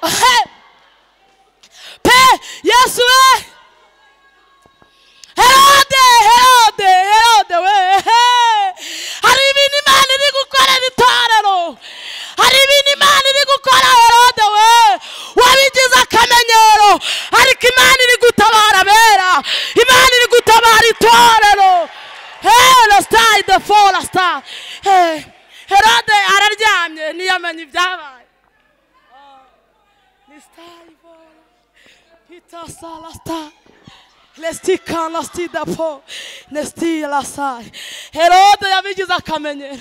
Ehe. pe yesu we herode herode herode we ehe. hari ibintu imana iri gukorera itorero hari ibintu imana iri gukora herode we wabigize akamenyero ariko imana iri gutabara abera imana iri gutabara itorero hera sitayi de fora sitayi herode araryamye ntiyamenye ibyabaye ni sitayi fora pita sara sitayi Lesti kanasti dapo, nesti lasai. Herode yabigize akamenyero,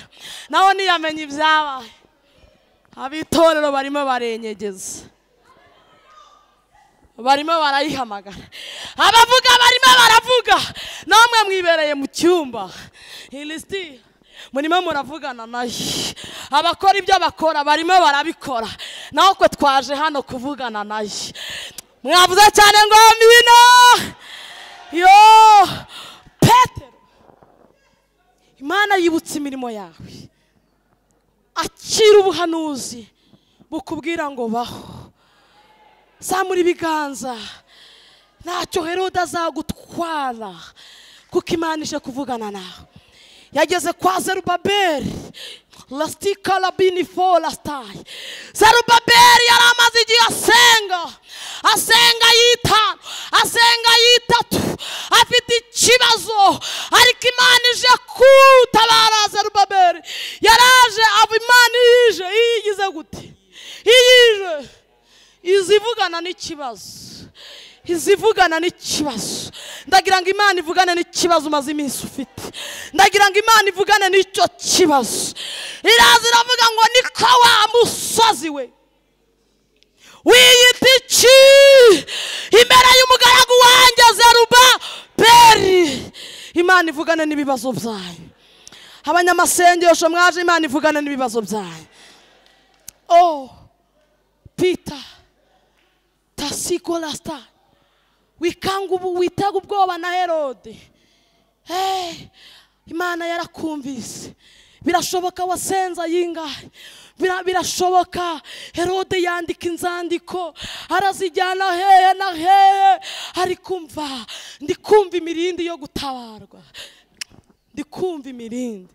nawe ntiyamenye ibyabaye. Abitorero barimo barenyegeza. Barimo barayihamagara. Abavuga barimo baravuga, namwe mwibereye mu cyumba. Ilisiti murimo muravugana nayo. Abakora ibyo bakora barimo barabikora. Natwe twaje hano kuvugana nayo. Mwavuze cyane ngo mbino. yo petero imana yibutse imirimo yawe akira ubuhanuzi bukubwira ngo baho zamura ibiganza ntacyo herode azagutwara kuko imana ije kuvugana nawe yageze kwa zerubaberi lastika rabini fo lasitayi zerubaberi yari amaze igihe asenga asenga yitanu asenga yitatu afite ikibazo ariko imana ije kutabara zerubaberi yaraje aba imana ije iyigize gute iyije izivugana n'ikibazo izivugana n'ikibazo ndagira ngo imana ivugane n'ikibazo umaze iminsi ufite ndagira ngo imana ivugane n'icyo kibazo iraza iravuga ngo niko wa musozi we wiyita iki imbere y'umugaragu wanjye zeruba beri imana ivugane n'ibibazo byanyu abanyamasengesho mwaje imana ivugane n'ibibazo byanyu oh pita tasiko rasita wikanga ubu witega ubwoba na herode Hey, imana yarakumvise birashoboka wasenze ayingahe Bira- birashoboka herode yandika inzandiko arazijyana hehe na hehe ariko mva ndi kumva imirindi yo gutabarwa ndi kumva imirindi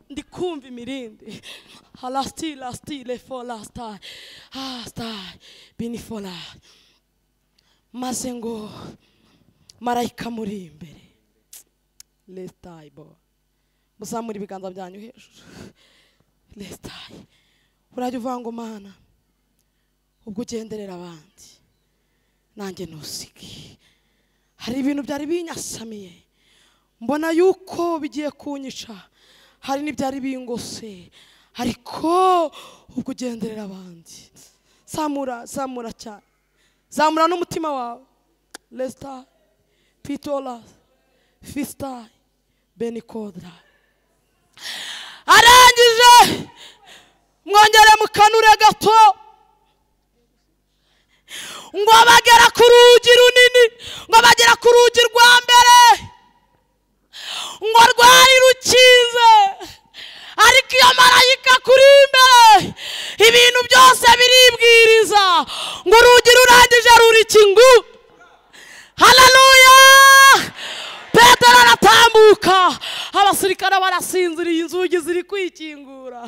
ndi kumva imirindi harasiti rasiti refo rasitayi hasitayi binifora maze ngo marayika muri imbere resitayi bo muzamura ibiganza byanyu hejuru resitayi urajya uvuga ngo mana ubwo ugenderera abandi nanjye ntusige hari ibintu byari binyasamiye mbona yuko bigiye kunyica hari n'ibyari bingose ariko ubwo ugenderera abandi zamura zamura cyane zamura n'umutima wawe resita pitora fisita benikodra arangije mwongere mukanure gato ngo bagera ku rugi runini ngo bagera ku rugi rwa mbere ngo rwari rukinze ariko iyo marayika kuri imbere ibintu byose biribwiriza ngo urugi rurangije rurikingu haleluya petero aratambuka abasirikare barasinziriye inzugi ziri kwikingura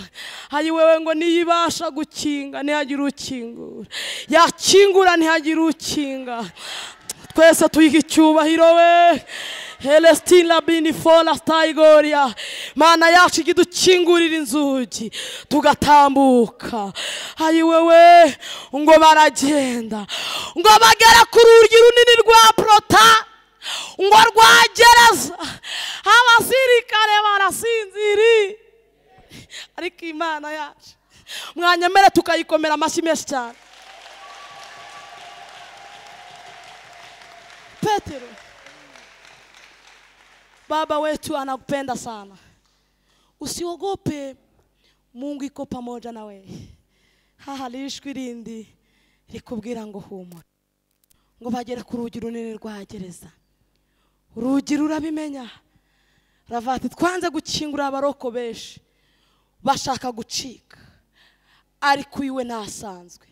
ayiwewe ngo niyibasha gukinga ntihagire ukingura yakingura ntihagire ukinga twese tuyiha icyubahiro we helestin labini fora tayigoria mana yacu ijya idukingurira inzugi tugatambuka ayiwe we ngo baragenda ngo bagere ku rugi runini rwa porota ngo rwa gereza abasirikare barasinziriye ariko imana yacu mwanyemere tukayikomera amashyi menshi cyane Petero, baba wetu anakupenda sana. Usiogope, Mungu iko pamoja na wewe. Hahaliishwi lindi likubwira ngo humura. ngo bagere ku rugi runini rwa gereza urugi rurabimenya ravati twanze gukingurira abaroko benshi bashaka gucika ariko iwe ntasanzwe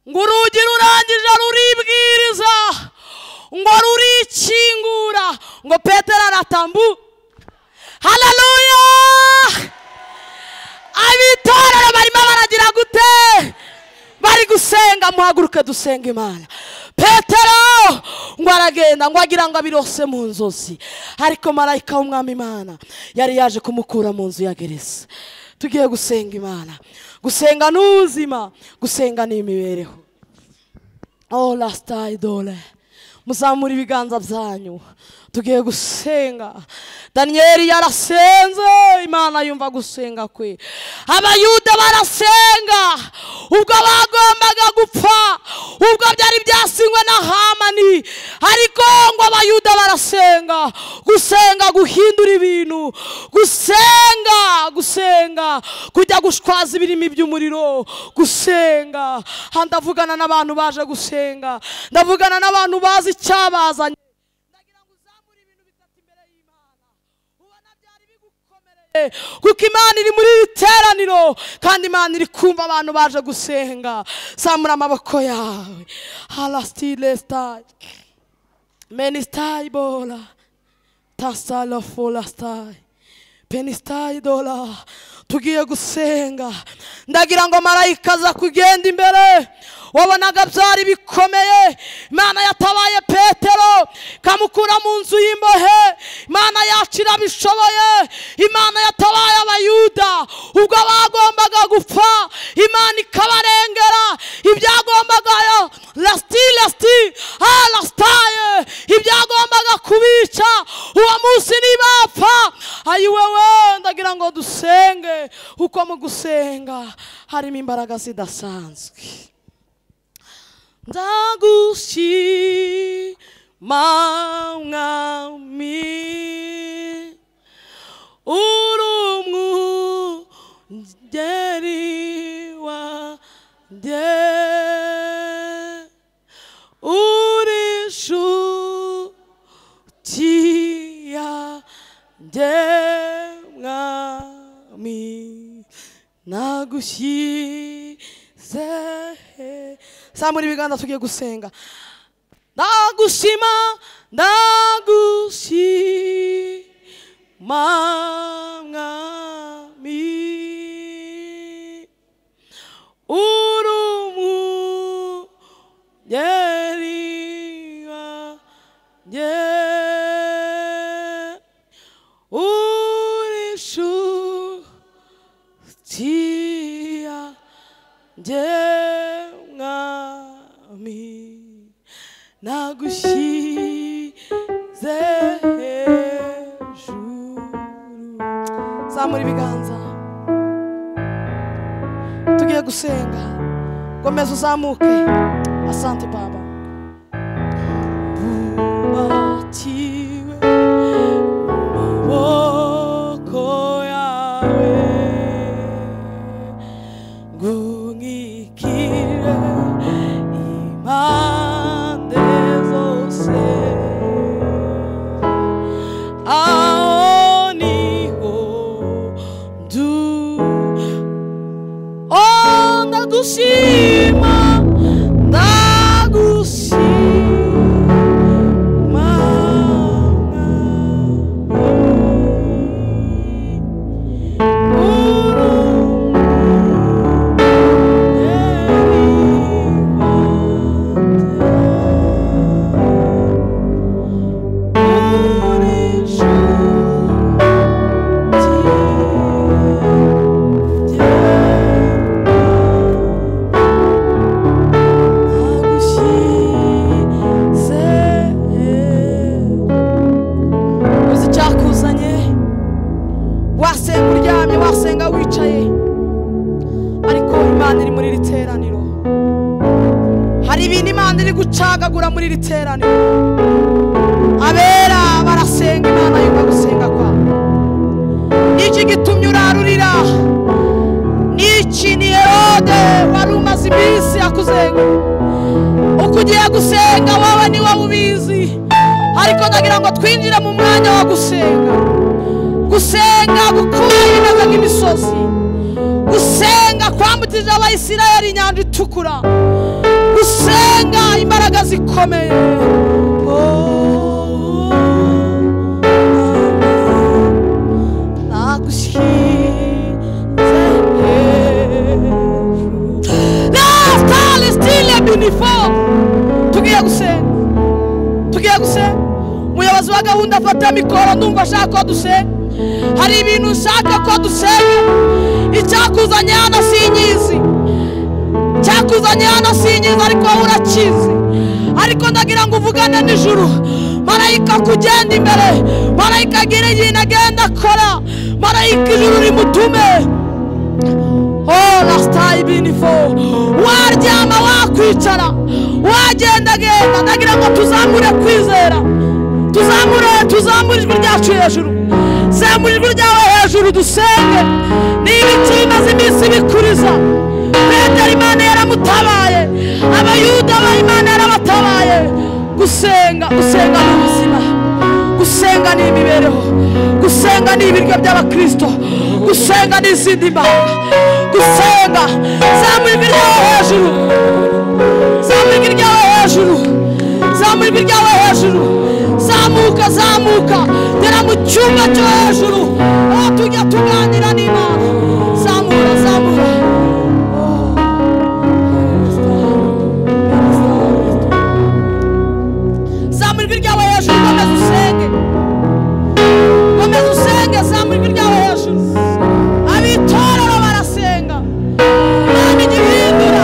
ngo urugi rurangije ruribwiriza ngo rurikingura ngo petero aratambu hararuya abitorero barimo baragira gute bari gusenga muhaguruke dusenga imana petero ngo aragenda ngo agira ngo abirose mu nzozi ariko marayika w'umwami imana yari yaje kumukura mu nzu ya gereza tugiye gusenga imana gusenga ni ubuzima gusenga ni imibereho oh rasita idole muzamura ibiganza byanyu tugiye gusenga daniyeli yarasenze imana yumva gusenga kwe abayuda barasenga ubwo bagombaga gupfa ubwo byari byasinywe na hamani ariko ngo abayuda barasenga gusenga guhindura ibintu gusenga gusenga kujya gushwaza ibirimi by'umuriro gusenga aha ndavugana n'abantu baje gusenga ndavugana n'abantu bazi icyabazanye ndagira ngo uzamure ibintu bitatu imbere y'imana ubona byari bigukomereye kuko imana iri muri iri teraniro kandi imana iri kumva abantu baje gusenga zamura amaboko yawe harasitire sitayi menisitayi bora tasara fora sitayi penisitayi dora tugiye gusenga ndagira ngo marayika aza kugenda imbere wabonaga byari bikomeye imana yatabaye petero ikamukura mu nzu y'imbohe imana yacu irabishoboye imana yatabaye abayuda ubwo bagombaga gupfa imana ikabarengera ibyagombaga lasiti lasiti ah lasitaye ibyagombaga kubica uwo munsi ntibapfa ayiwe we ndagira ngo dusenge kuko mu gusenga harimo imbaraga zidasanzwe ndagushima mwami uri umwungeri wanjye uri inshuti yanjye mwami nagushyize zamura ibiganza tugiye gusenga ndagushima ndagushima mwami uri umwungeri wanjye uri inshuti yanjye mwami nagushyize hejuru zamura ibiganza tugiye gusenga komeza uzamuke asante baba bubatiwe amaboko yawe ngungikire impande zose aho niho ndu Oh, ndagushima ndagushima Nagushyize uzi icyakuzanye wasenga uryamye wasenga wicaye ariko imana iri muri iri teraniro hari ibintu imana iri gucagagura muri iri teraniro abera barasenga imana yumva gusenga kwabo niki gitumye urarurira niki ni herode wari umaze iminsi akuzenga uko ugiye gusenga wowe ni wowe ubizi ariko ndagira ngo twinjire mu mwanya wo gusenga gusenga gukura bimeze nk'imisozi gusenga kwambukije abayisirayeli inyanja itukura gusenga imbaraga zikomeye Oh, tugiye gusenga tugiye gusenga umuyobozi wa gahunda afata mikoro ndumva ashaka ko dusenga hari ibintu ushaka ko dusenga icyakuzanye hano sinyizi cyakuzanye hano sinyiza ariko wowe urakizi ariko ndagira ngo uvugane nijoro marayika kugenda imbere marayika agira ibintu agenda akora marayika ijuru rimutume ola sitayi binifo waryama wakwicara wagendagenda ndagira ngo tuzamure kwizera tuzamure tuzamure ijwi ryacu hejuru zamura ijwi ryawe hejuru dusenge niba icyo bimaze iminsi bikuriza petero imana yaramutabaye abayuda ba imana yarabatabaye gusenga gusenga ni ubuzima gusenga ni imibereho gusenga ni ibiryo by'abakristo gusenga ni izindi mbaraga gusenga zamura ijwi ryawe hejuru zamura ijwi ryawe hejuru zamura ijwi ryawe hejuru zamuka zamuka gera mu cyumba cyo hejuru aho tujya tuganira n'imana zamura zamura zamura ijwi ryawe hejuru komeza usenge komeza usenge zamura ijwi ryawe hejuru abitorero barasenga imana ijya ihindura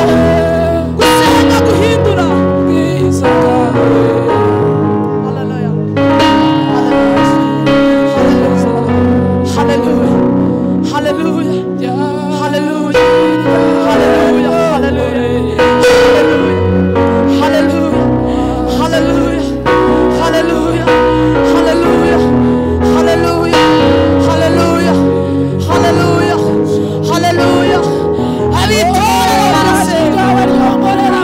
gusenga guhindura bwiza Hallelujah. Hallelujah. Hallelujah. Hallelujah. Hallelujah. Hallelujah. Hallelujah. Hallelujah. Hallelujah. Hallelujah. Hallelujah. Hallelujah. Hallelujah. Hallelujah. Abitora barasenga barihomborera.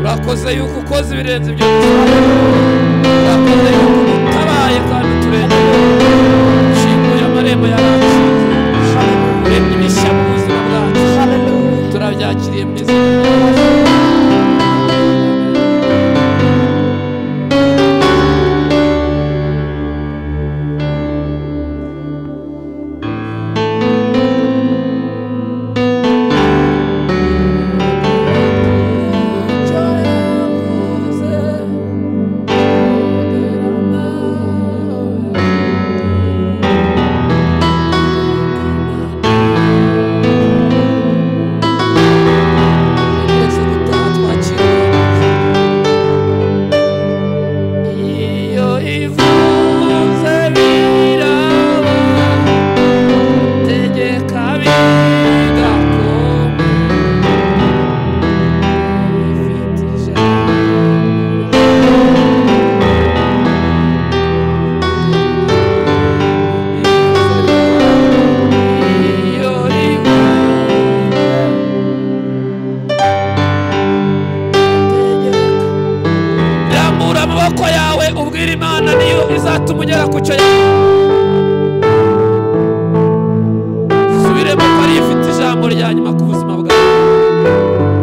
urakoze yuko ukoze ibirenze ibyo dusaba urakoze yuko utabaye kandi uturengera ushinguye amarembo yaranze uremye imishya mu buzima bwacu turabyakiriye mu izina Iyo ivuze biraba tegeka bigakoma ifite ijambo iyo ivuze tegeka rambura amaboko yawe ubwira imana niyo izatuma ugera ku cyo yawe subiremo ko ariyo ifite ijambo rya nyuma ku buzima bwawe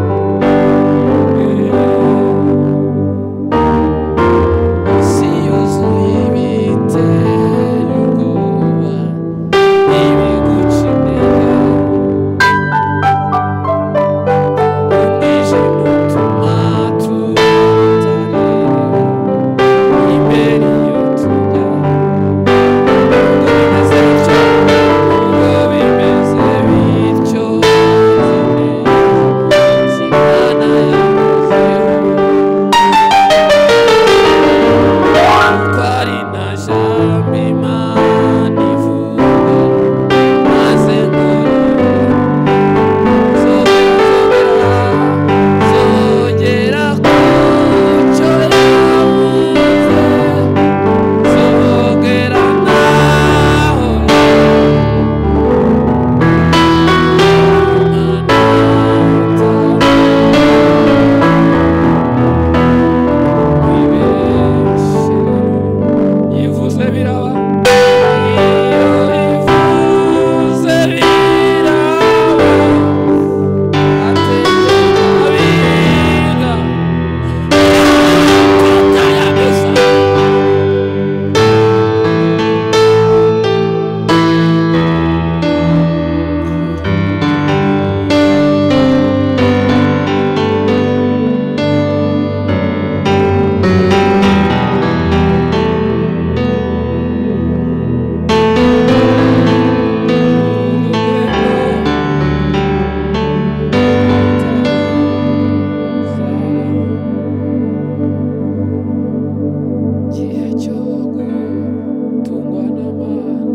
isi yuzuye ibiteye ubwoba ibigukenera Thank you Biraba. Iyo ivuze biraba. Thank you. igihe cyo gutungwa n'abantu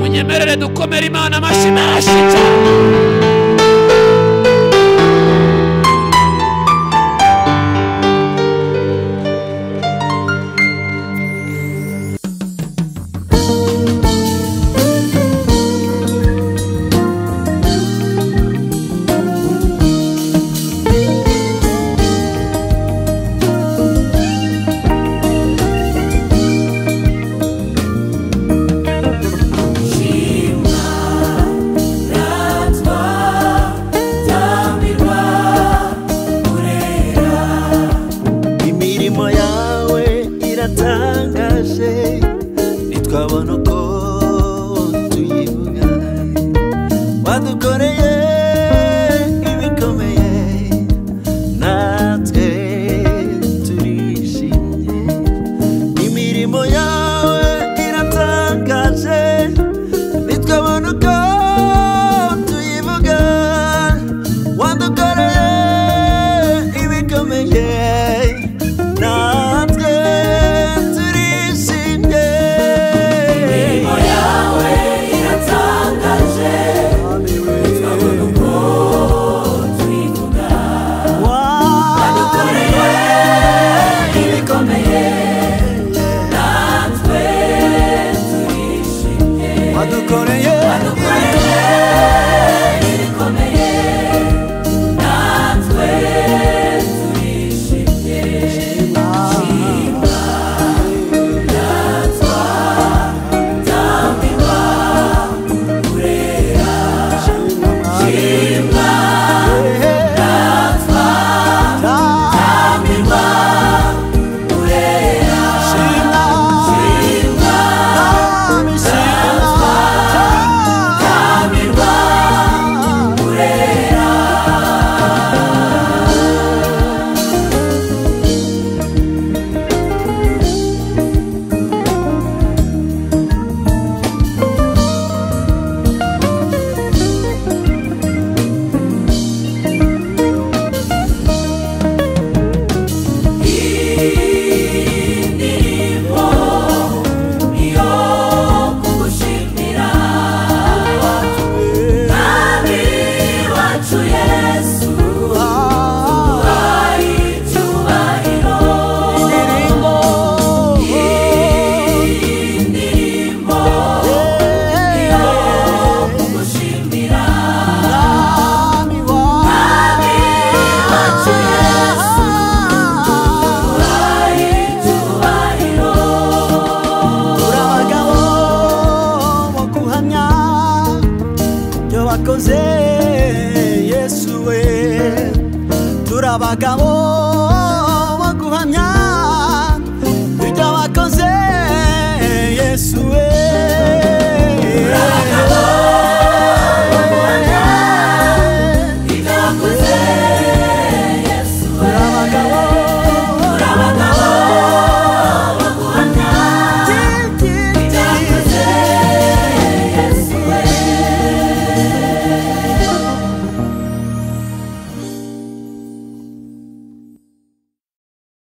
munyemerere dukomere imana amashyi menshi cyane That's why. turabakoze yesu we turabagabo